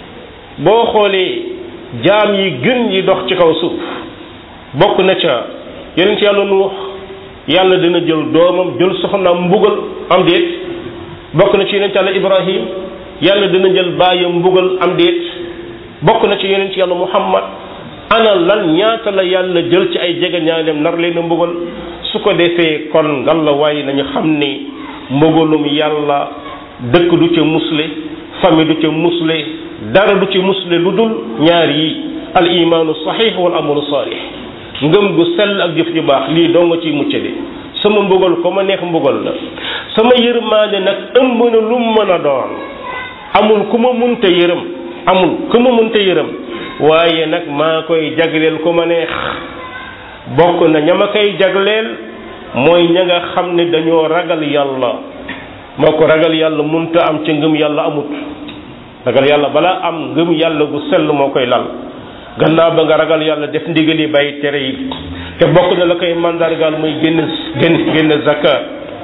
boo xoolee jaam yi gën yi dox ci kaw suuf bokk na ca yeneen ci yàlla nu wax yàlla dina jël doomam jël soxnaam mbugal am déet bokk na ci yeneen ci yàlla ibrahim yàlla dina jël baayam mbugal am déet bokk na ci yeneen ci yàlla muhammad ana lan ñaata la yàlla jël ci ay jege ñaaleem nar leen a mbugal su ko defee kon ngal la waaye nañu xam ni mbugalum yàlla dëkk du ca musle famille du ca musle dara du ci musle lu dul ñaar yi al imaanu saxiix wal amalu saalix ngëm gu sell ak jëf ju baax lii doo nga ciy muccale sama mbugal ko ma neex mbugal la sama yërmaande nag ëmb na lu mu mën a doon amul ku ma munte yërëm amul ku ma munte yërëm waaye nag maa koy jagleel ku ma neex bokk na ña ma koy jagleel mooy ña nga xam ne dañoo ragal yàlla moo ko ragal yàlla munta am ca ngëm yàlla amut ragal yàlla balaa am ngëm yàlla gu sell moo koy lal gannaaw ba nga ragal yàlla def ndigal yi bàyyi tere yi te bokk na la koy mandargaal muy génn génn génn zakat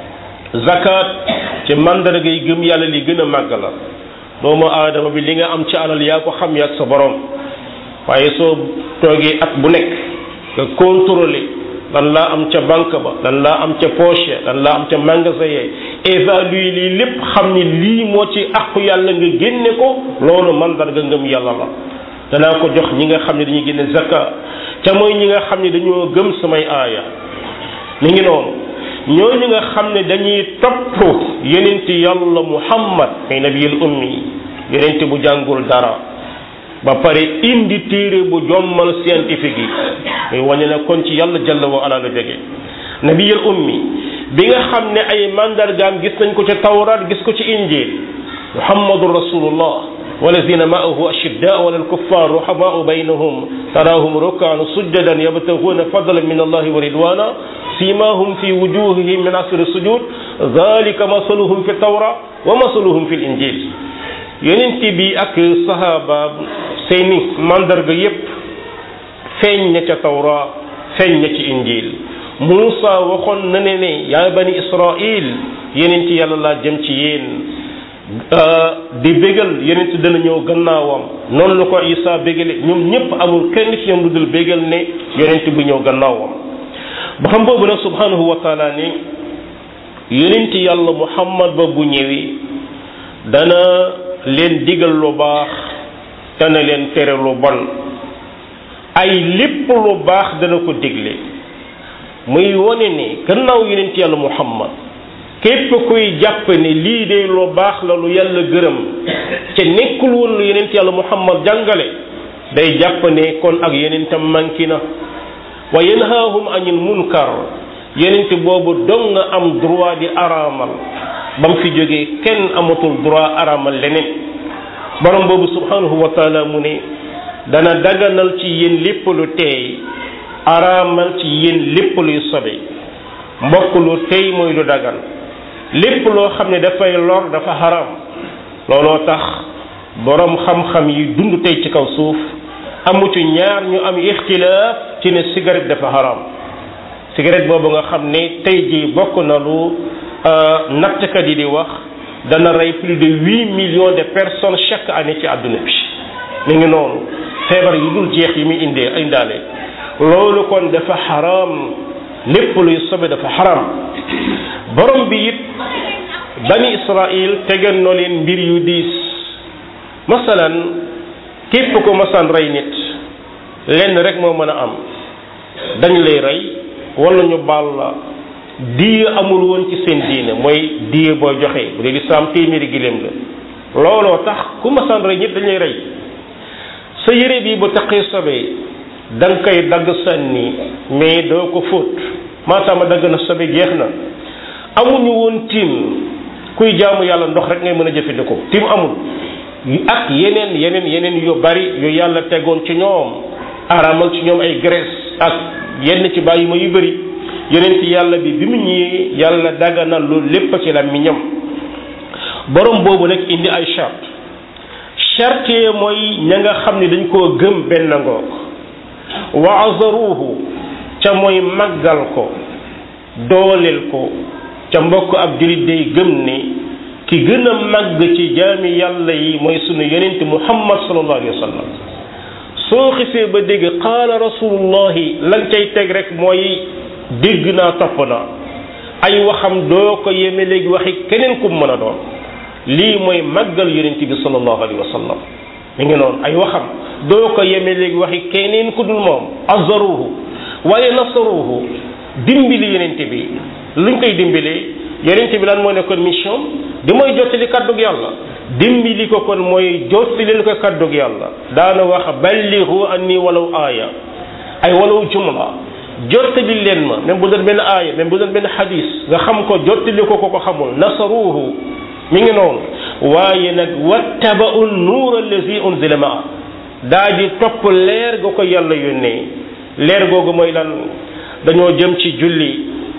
zakat ci mandarga yi gëm yàlla li gën a màgg la doomu aadama bi li nga am ci alal yaa ko xam yaag sa borom waaye soo toogee at bu nekk nga contrôler lan laa am ca banque ba lan laa am ca poche lan laa am ca magasin yee évaluer lii lépp xam ni lii moo ci àqu yàlla nga génne ko loolu mandarga ngëm yàlla la danaa ko jox ñi nga xam ne dañuy génne zakka ca mooy ñi nga xam ne dañoo gëm samay aaya mi ngi noonu ñooñu nga xam ne dañuy topp yenenti yàlla muhammad ay nabiyul ummi yenenti bu jàngul dara ba pare indi téere bu jommal scientifique yi muy wane ne kon ci yàlla jalla wa ala la jóge nabiyul ummi bi nga xam ne ay mandargaam gis nañ ko ci tawraat gis ko ci injil muhammadu rasulullah walazina maahu ashiddaau ala alkuffar ruhamaau baynahum taraahum rukaan sujjadan yabtaguuna fadlan min allahi wa ridwana simahum fi wujuhihim min asri sujud dalika masaluhum fi tawra wa masaluhum fi linjil yonent bi ak sahaaba seeni mandarga yépp feeñ na ca tawra feeñ na ci injil Muusa waxoon na ne ne yaa bani Israil yonent yàlla laa jëm ci yéen di bégal yonent dana ñëw gannaawam noonu la ko Isa bégale ñoom ñëpp amul kenn ci ñoom lu dul bégal ne yonent bu ñëw gannaawam ba xam boobu nag subhanahu wa taala ne yonent yàlla Muhammad ba bu ñëwee dana leen digal lu baax dana leen tere lu bon ay lépp lu baax dana ko digle muy wone ne gannaaw yonent yàlla Muhammad képp kuy jàpp ne lii de lu baax la lu yàlla gërëm ca nekkul woon lu yonent yàlla Muhammad jàngale day jàpp ne kon ak yonentam manki na wa yanhaahum anil munkar yonent boobu dong nga am droit di araamal ba mu fi jógee kenn amatul droit araamal leneen borom boobu subhanahu wa taala mu ne dana daganal ci yéen lépp lu teey araamal ci yéen lépp luy sobe mbokk lu teey mooy lu dagan lépp loo xam ne dafay lor dafa haram looloo tax borom xam-xam yi dund tey ci kaw suuf amu ci ñaar ñu am ixtilaaf ci ne cigarette dafa haram cigarette boobu nga xam ne tey jii bokk na lu nattkat yi di wax dana rey plus de huit millions de personnes chaque année ci àdduna bi mi ngi noonu feebar yu dul jeex yi muy indee indaale loolu kon dafa haram lépp luy sobe dafa haram borom bi it bani Israil tegan no leen mbir yu diis masalan képp ko masaan rey nit lenn rek moo mën a am dañ lay rey wala ñu baal la diye amul woon ci seen diine mooy diye booy joxe bu dee lislaam téeméeri giléem la looloo tax ku masaan rey nit dañ lay rey sa yére bi bu taqee sobee da nga koy dagg sànni mais doo ko fóot maataama dagg na sobe jeex na amuñu woon tiim kuy jaamu yàlla ndox rek ngay mën a jëfandikoo tiim amul ak yeneen yeneen yeneen yu bari yu yàlla tegoon ci ñoom araamal ci ñoom ay graisse ak yenn ci bàyyi ma yu bari yeneen ci yàlla bi bi mu ñëwee yàlla daganal lu lépp ci la mi ñam borom boobu nag indi ay charte charte mooy ña nga xam ne dañ koo gëm benn ngoog wa azaruhu ca mooy màggal ko dooleel ko ca mbokk ab julit day gëm ne ki gën a màgg ci jaami yàlla yi mooy sunu yonent muhammad sallallahu alayhi wa sallam soo xisee ba dégg qaala rasulullahi lan cay teg rek mooy dégg naa topp naa ay waxam doo ko yeme léegi waxi keneen ku mën a doon lii mooy màggal yonent bi sallallahu alayhi wa sallam mi ngi noonu ay waxam doo ko yeme léegi waxi keneen ku dul moom azaruhu waaye nasaruhu dimbali yonent bi luñ koy dimbalee yonent bi lan moo nekkoon mission di mooy jottali kàddug yàlla dimbali ko kon mooy jottalil ko kàddug yàlla daana wax balligu anni walaw aaya ay walaw jumla jottali leen ma même bu doon benn aaya même bu doon benn xadis nga xam ko jottali ko ko ko xamul nasaruhu mi ngi noonu waaye nag wattaba'u nuur allazi unzila maa daa di topp leer ga ko yàlla yónnee leer googu mooy lan dañoo jëm ci julli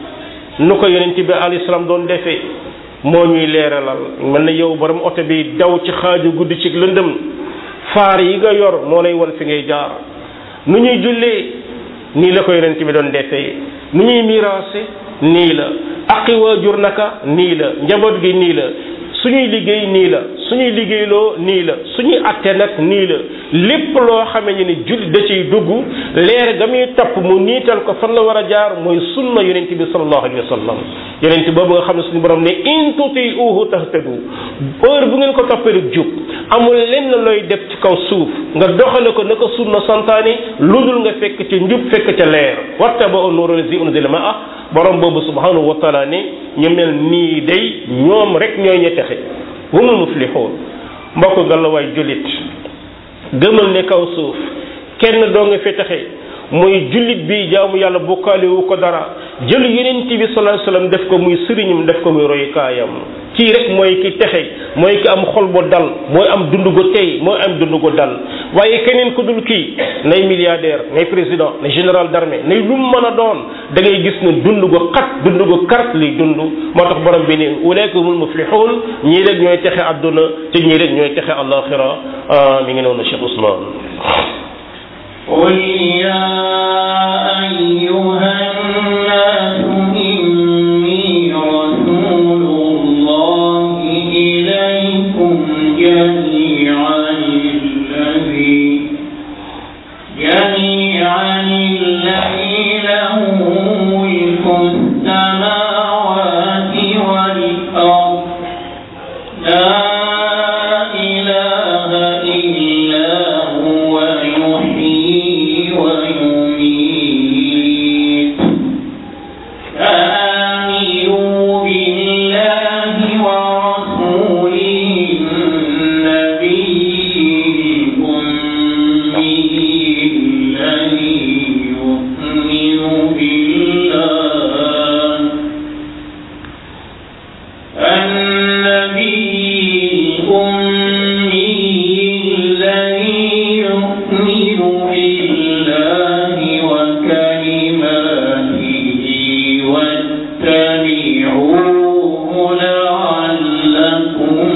nu ko yonent bi alayhi salaam doon defee moo ñuy leeralal mel na yow borom oto bi daw ci xaaju guddi ci lëndëm faar yi nga yor moo lay won fi ngay jaar nu ñuy jullee nii la ko yonent bi doon defee nu ñuy miraase nii la aqi waajur naka nii la njaboot gi nii la suñuy liggéey nii la suñuy liggéeyloo nii la suñuy atte nag nii la lépp loo xamee ni julli da ciy dugg leer ga muy topp mu niital ko fan la war a jaar mooy sunna yonent bi sallallahu alayhi wa sallam yonent boobu nga xam ne suñu borom ne in tuti'uhu tahtadu heure bu ngeen ko toppee rek jub amul lenn looy def ci kaw suuf nga doxale ko naka sunna santaani lu dul nga fekk ca njub fekk ca leer wattaba'u nuura allazi unzila ma'a borom boobu subhanahu wa taala ne ñu mel nii day ñoom rek ñooy ña texe humul muflixuun mbokk nga la waay jullit gëmal ne kaw suuf kenn doo nga fi texe mooy jullit bi jaamu yàlla bokkaale wu ko dara jël yonent bi sallallahu alayhi wasallam def ko muy sëriñum def ko muy royukaayam kii rek mooy ki texe mooy ki am xol bu dal mooy am dund gu tey mooy am dund gu dal waaye keneen ku dul kii nay milliardaire nay président nay général d'armée nay lu mu mën a doon da ngay gis ne dund gu xat dund gu kart li dund moo tax borom bi ne ulaika humul muflihun ñii rek ñooy texe àdduna te ñii rek ñooy texe àllaaxira mi ngi noonu Cheikh Ousmane قل يا أيها الناس إني رسول الله إليكم جميعا الذي جميعا الذي له ملك السماوات والأرض لا إله إلا هو يحيي ويميت فآمنوا بالله ورسوله النبي الأمي الذي يؤمن بالله النبي الأمي الذي يؤمن بالله وكلماته واتبعوه لعلكم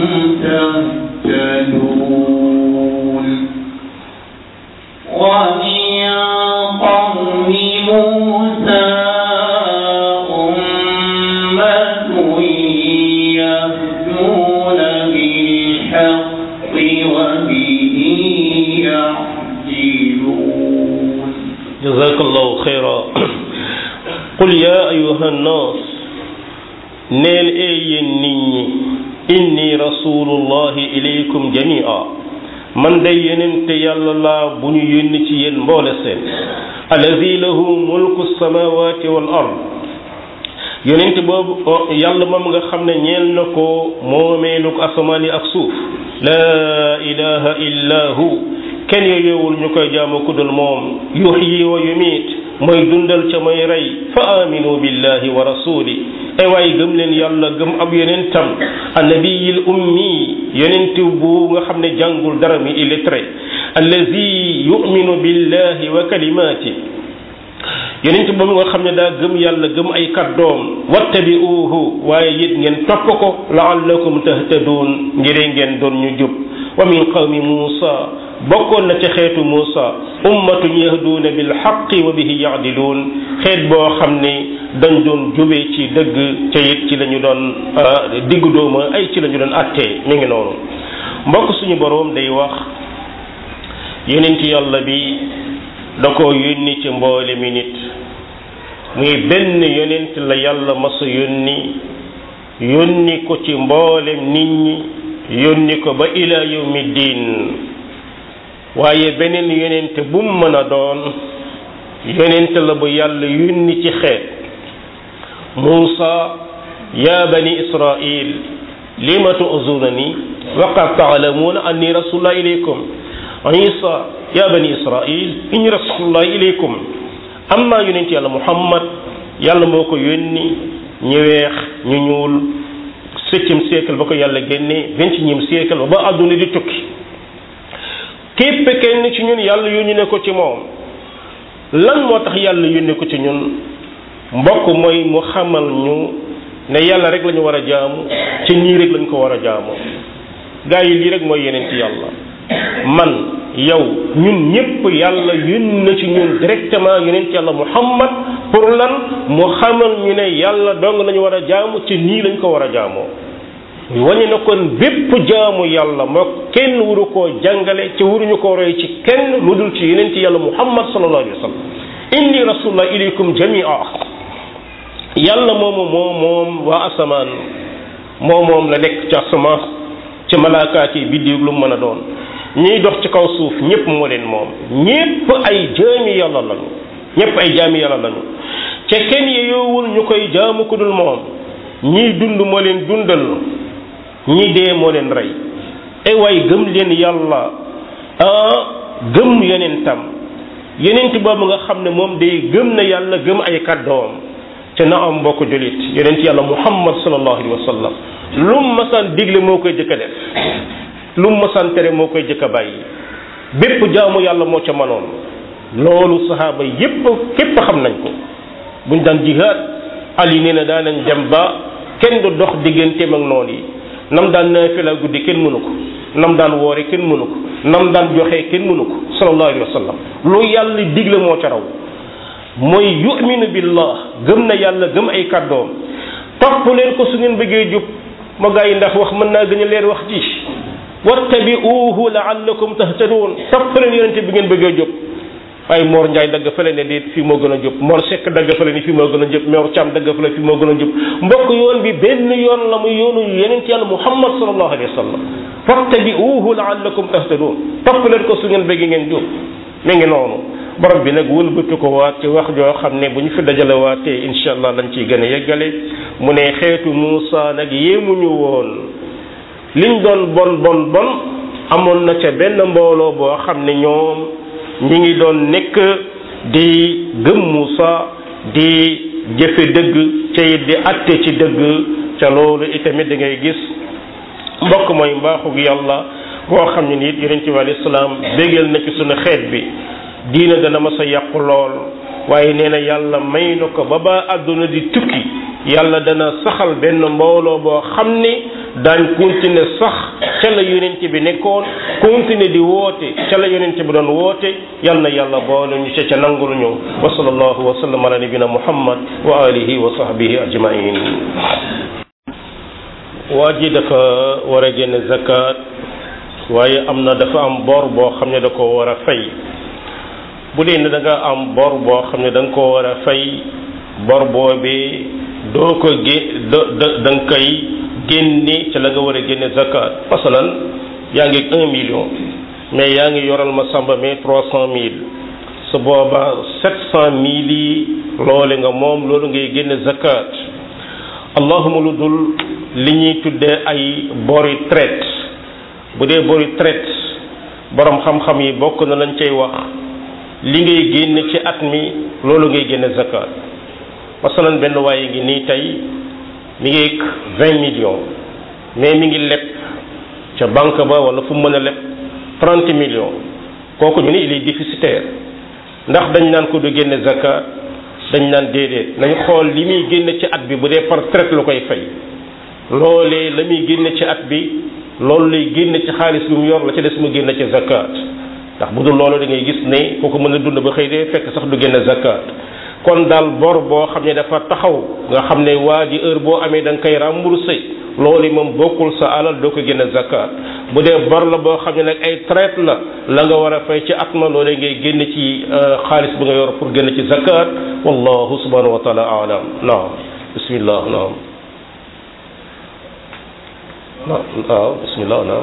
تهتدون ومن قوم موسى أمة يهدون بالحق وبه يعدلون جزاك الله خيرا قل يا أيها الناس neel ee yéen nit ñi inni rasulullahi ilaykum jamia man day yonente yàlla laa bu ñu yónni ci yéen mboole seen allazi lahu mulku samawati wal ard yonente boobu yàlla moom nga xam ne ñeel na ko moomeelu ko asamaan yi ak suuf laa ilaha illa hu kenn yooyowul ñu koy jaamu kudul moom yuxyi wa yumiit mooy dundal ca mooy rey fa aminu billahi wa rasuli ay waay gëm leen yàlla gëm ab yonentam annabiyil ummi yonent bu nga xam ne jàngul dara mi illettré allazi yuminu billahi wa kalimaati yonent boobu nga xam ne daa gëm yàlla gëm ay kàddoom wattabi'uuhu waaye it ngeen topp ko la'allakum tahtaduun ngir ngeen doon ñu jub wa min qawmi Muusa bokkoon na ca xeetu Muusa ummatun yahduuna bil haqqi wa bihi ya'diluun xeet boo xam ne dañ doon jubee ci dëgg ca it ci la ñu doon diggu dooma ay ci la ñu doon attee mi ngi noonu mbokk suñu boroom day wax yonent yàlla bi da ko yónni ci mboole mi nit muy benn yonent la yàlla masa yónni yónni ko ci mboolem nit ñi yónni ko ba ila yawmi diin waaye beneen yonent bu mu mën a doon yonent la bu yàlla yónni ci xeet Muusa ya bani Israil lima tu'zunani wa qad ta'lamuna anni rasulullah ilaykum Isa ya bani Israil inni rasulullah ilaykum amma yonent yàlla Muhammad yàlla moo ko yónni ñu weex ñu ñuul septième siècle ba ko yàlla génnee vingt-et-unième siècle ba ba àdduna di tukki képp kenn ci ñun yàlla yónni ne ko ci moom lan moo tax yàlla yónni ko ci ñun mbokk mooy mu xamal ñu ne yàlla rek la ñu war a jaamu ci nii rek lañ ko war a jaamu gaa yi lii rek mooy yeneen ci yàlla man yow ñun ñëpp yàlla yónni na ci ñun directement yeneen ci yàlla muhammad pour lan mu xamal ñu ne yàlla dong lañu war a jaamu ci nii lañ ko war a jaamoo wañu na kon bépp jaamu yàlla moo kenn waru koo jàngale ci waruñu ko roy ci kenn lu dul ci yeneen ci yàlla muhammad sallallahu alayhi wa sallam inni rasulullah ilaykum jamia yàlla moomu moom moom waa asamaan moom moom la nekk ci asamaan ci malaakaat yi biddiw lu mën a doon ñiy dox ci kaw suuf ñëpp moo leen moom ñëpp ay jaami yàlla lañu ñëpp ay jaami yàlla lañu ca kenn yeyoowul ñu koy jaamu ku dul moom ñiy dund moo leen dundal ñi dee moo leen rey ay waay gëm leen yàlla ah gëm yonentam yenent boobu nga xam ne moom day gëm na yàlla gëm ay kàddoom te na am mbokk julit yenent yàlla muhammad sallallahu alayhi wa sallam lu mu masaan digle moo koy jëkk a def lu mu masaan tere moo koy jëkk a bàyyi bépp jaamu yàlla moo ca manoon loolu sahaaba yépp képp xam nañ ko buñ daan jihaad ali nee na daa nañ dem ba kenn du dox digganteem ak noonu yi nam daan naafila guddi kenn mënu ko nam daan woore kenn mënu ko nam daan joxe kenn mënu ko sallallahu alayhi wa sallam lu yàlla digle moo ca raw mooy yuminu billah gëm na yàlla gëm ay kàddoom topp leen ko su ngeen bëggee jub ma gaa yi ndax wax mën naa gën a leer wax ji wattabi'uhu la'allakum tahtadun topp leen yonente bi ngeen bëggee jub waaye Mor Ndiaye dagg fële ne déet fii moo gën a jub Mor Seck dagg fële ni fii moo gën a jub Mor Thiam dagg fële fii moo gën a jub mbokk yoon bi benn yoon la muy yoonu yonent yàlla Muhammad sallallahu alayhi wa sallam fattabi'uhu la'allakum tahtadun topp leen ko su ngeen bëgg ngeen jub mi ngi noonu borom bi nag wëlbati ko waat ci wax joo xam ne bu ñu fi dajale waatee incha allah lañ ciy gën a yeggale mu ne xeetu Muusa nag yéemuñu woon liñ doon bon bon bon amoon na ca benn mbooloo boo xam ne ñoom ñi ngi doon nekk di gëm Muusa di jëfe dëgg ca it di atte ci dëgg ca loolu itamit da ngay gis mbokk mooy mbaaxug yàlla boo xam ne nit yonent bi alayhi salaam bégal na ci sunu xeet bi diina dana ma sa yàqu lool waaye nee na yàlla may na ko ba ba àdduna di tukki yàlla dana saxal benn mbooloo boo xam ne daañ continuer sax ca la yonent bi nekkoon continuer di woote ca la yonent bi doon woote yal na yàlla boole ñu ca ca nangul ñu wa sallallahu wa sallam ala nabina muhammad wa alihi wa sahbihi ajmain waa ji dafa war a génne zakat waaye am na dafa am bor boo xam ne da ko war a fay bu dee ne da nga am bor boo xam ne da nga ko war a fay bor boobee doo ko gé da da da nga koy génne ci la nga war a génne zakat masalan yaa ngi un million mais yaa ngi yoral ma samba mais trois cent mille su booba sept cent mille yi loole nga moom loolu ngay génne zakat allahuma lu dul li ñuy tuddee ay bori traite bu dee bori traite borom xam-xam yi bokk na lañ cay wax li ngay génne ci at mi loolu ngay génne zakat masalan benn waaye ngi nii tey mi ngi vingt millions mais mi ngi leb ca banque ba wala fu mu mën a leb trente millions kooku ñu ni il est déficitaire ndax dañ naan ko du génne zakat dañ naan déedéet nañ xool li muy génne ci at bi bu dee par traite lu koy fay loolee la muy génne ci at bi loolu lay génne ci xaalis bi mu yor la ca des mu génne ci zakat ndax bu dul loolu da ngay gis ne kooku mën a dund ba xëy dee fekk sax du génne zakat kon daal bor boo xam ne dafa taxaw nga xam ne waa ji heure boo amee da nga koy remboursé loolu moom bokkul sa alal doo ko génne zakat bu dee bor la boo xam ne nag ay traite la la nga war a fay ci at ma loolee ngay génne ci xaalis bi nga yor pour génne ci zakat wallahu subhanahu wa taala alam naam bismillah naam waaw bismillah naam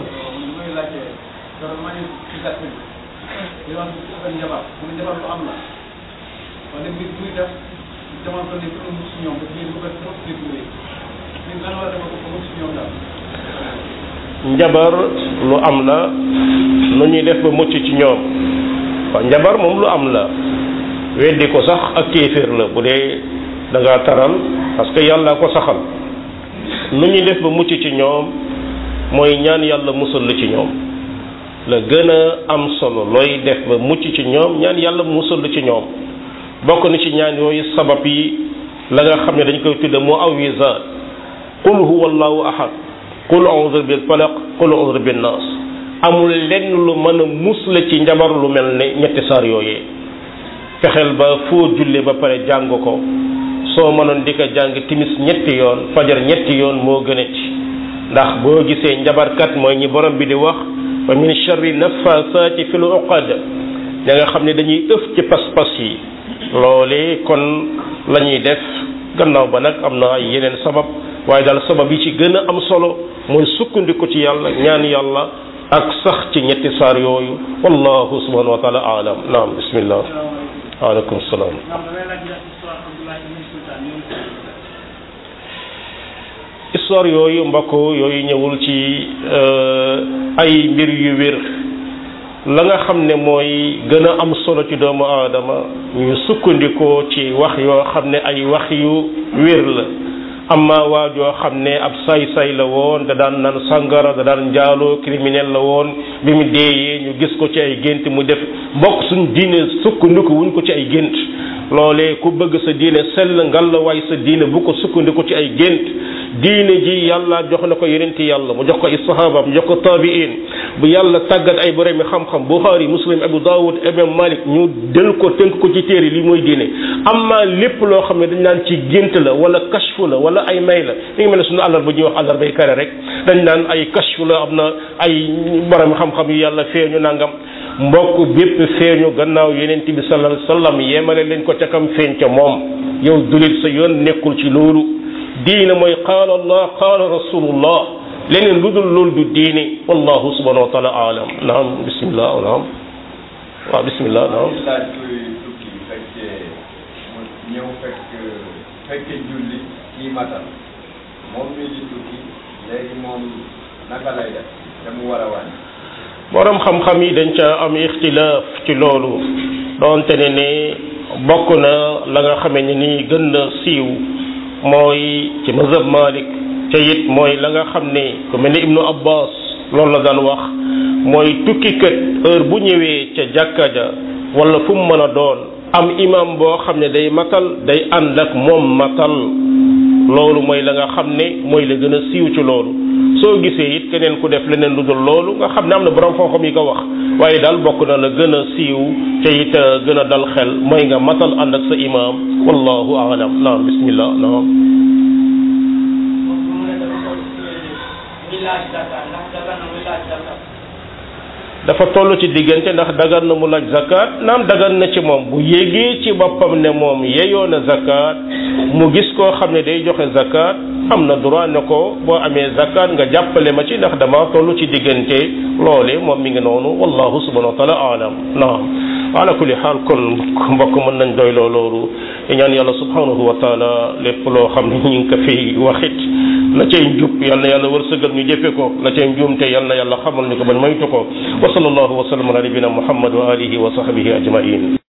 wala mbir muy def jamono toll nii pour mu si ñoom dafa leen bëgg a trop détourné ñun lan war a defal ko mu si ñoom daal. njabar lu am la nu ñuy def ba mucc ci ñoom waaw njabar moom lu am la weddi ko sax ak kéeféer la bu dee da ngaa taral parce que yàlla ko saxal nu ñuy def ba mucc ci ñoom mooy ñaan yàlla musal la ci ñoom la gën a am solo looy def ba mucc ci ñoom ñaan yàlla musal la ci ñoom bokk na ci ñaan yooyu sabab yi la nga xam ne dañ koy tudde mu awizaat qul huwa allahu ahad qul a'udhu bil falaq qul a'udhu bin nas amul lenn lu mën a musla ci njabar lu mel ne ñetti saar yooyee fexeel ba foo julle ba pare jàng ko soo mënoon di ko jàng timis ñetti yoon fajar ñetti yoon moo gën a ci ndax boo gisee njabarkat mooy ñi borom bi di wax wa min sharri naffasaati fil uqad da nga xam ne dañuy ëf ci pas-pas yi loole kon la ñuy def gannaaw ba nag am na ay yeneen sabab waaye daal sabab yi ci gën a am solo mooy sukkandiku ci yàlla ñaan yàlla ak sax ci ñetti saar yooyu wallahu subhanahu wa taala alam naam bismillah waaleykum salaam histoire yooyu mbokk yooyu ñëwul ci ay mbir yu wér la nga xam ne mooy gën a am solo ci doomu aadama ñu sukkandikoo ci wax yoo xam ne ay wax yu wér la amma waa joo xam ne ab say-say la woon da daan naan sangara da daan njaaloo criminel la woon bi mu deeyee ñu gis ko ci ay gént mu def bokk suñ diine sukkandiku wuñ ko ci ay gént loolee ku bëgg sa diine sell ngal la waay sa diine bu ko sukkandiku ci ay gént diine ji yàlla jox na ko yonenti yàlla mu jox ko ay sahaaba mu jox ko taabiin bu yàlla tàggat ay borom mi xam-xam Bukhari Muslim Abu Dawud Imam Malik ñu del ko tënk ko ci téere li mooy diine amma lépp loo xam ne dañ naan ci gént la wala kashfu la wala ay may la mi ngi mel ne suñu àllar ba ñuy wax àllar bay kare rek dañ naan ay kashfu la am na ay borom xam-xam yu yàlla feeñu nangam mbokk bépp feeñu gannaaw yonent bi sallallahu alayhi wasallam yemale leen ko ca kam feeñ ca moom yow dulit sa yoon nekkul ci loolu diine mooy qaala allah qaala rasulullah leneen lu dul loolu du diine wallahu subhanahu wa taala alam naam bismillah naam waaw bismillah naam laaj kuy tukki fekkee mu ñëw fekk fekkee julli kii matal moom mi di tukki léegi moom naka lay def te mu war a wàññi borom xam-xam yi dañ ca am ixtilaaf ci loolu doonte ne ne bokk na la nga xamee ne nii gën na siiw mooy ci mazhab Malik te it mooy la nga xam ne ku mel ni Ibnu Abbas loolu la daan wax mooy tukkikat heure bu ñëwee ca jàkka ja wala fu mu mën a doon am imam boo xam ne day matal day ànd ak moom matal loolu mooy la nga xam ne mooy la gën a siiw ci loolu soo gisee it keneen ku def leneen lu dul loolu nga xam ne am na borom xam-xam yi ko wax waaye daal bokk na la gën a siiw te it gën a dal xel mooy nga matal ànd ak sa imam wallahu aalam naam bismillah naam dafa toll ci diggante ndax dagan na mu laaj zakat naam dagan na ci moom bu yégee ci boppam ne moom yeyoo na zakat mu gis koo xam ne day joxe zakat am na droit ne ko boo amee zakat nga jàppale ma ci ndax dama toll ci diggante loole moom mi ngi noonu wallahu subhanahu wa taala alam naam ala kulli xaal kon mbokk mën nañ doy loo loolu ñaan yàlla subhanahu wa taala lépp loo xam ne ñu ngi ko fi waxit la cay njub yal na yàlla wërsëgal ñu jëfe ko la cay njuumte yal na yàlla xamal ñu ko bañ moytu ko wa sallallahu wa sallam ala nabina muhammad wa alihi wa sahbihi ajmain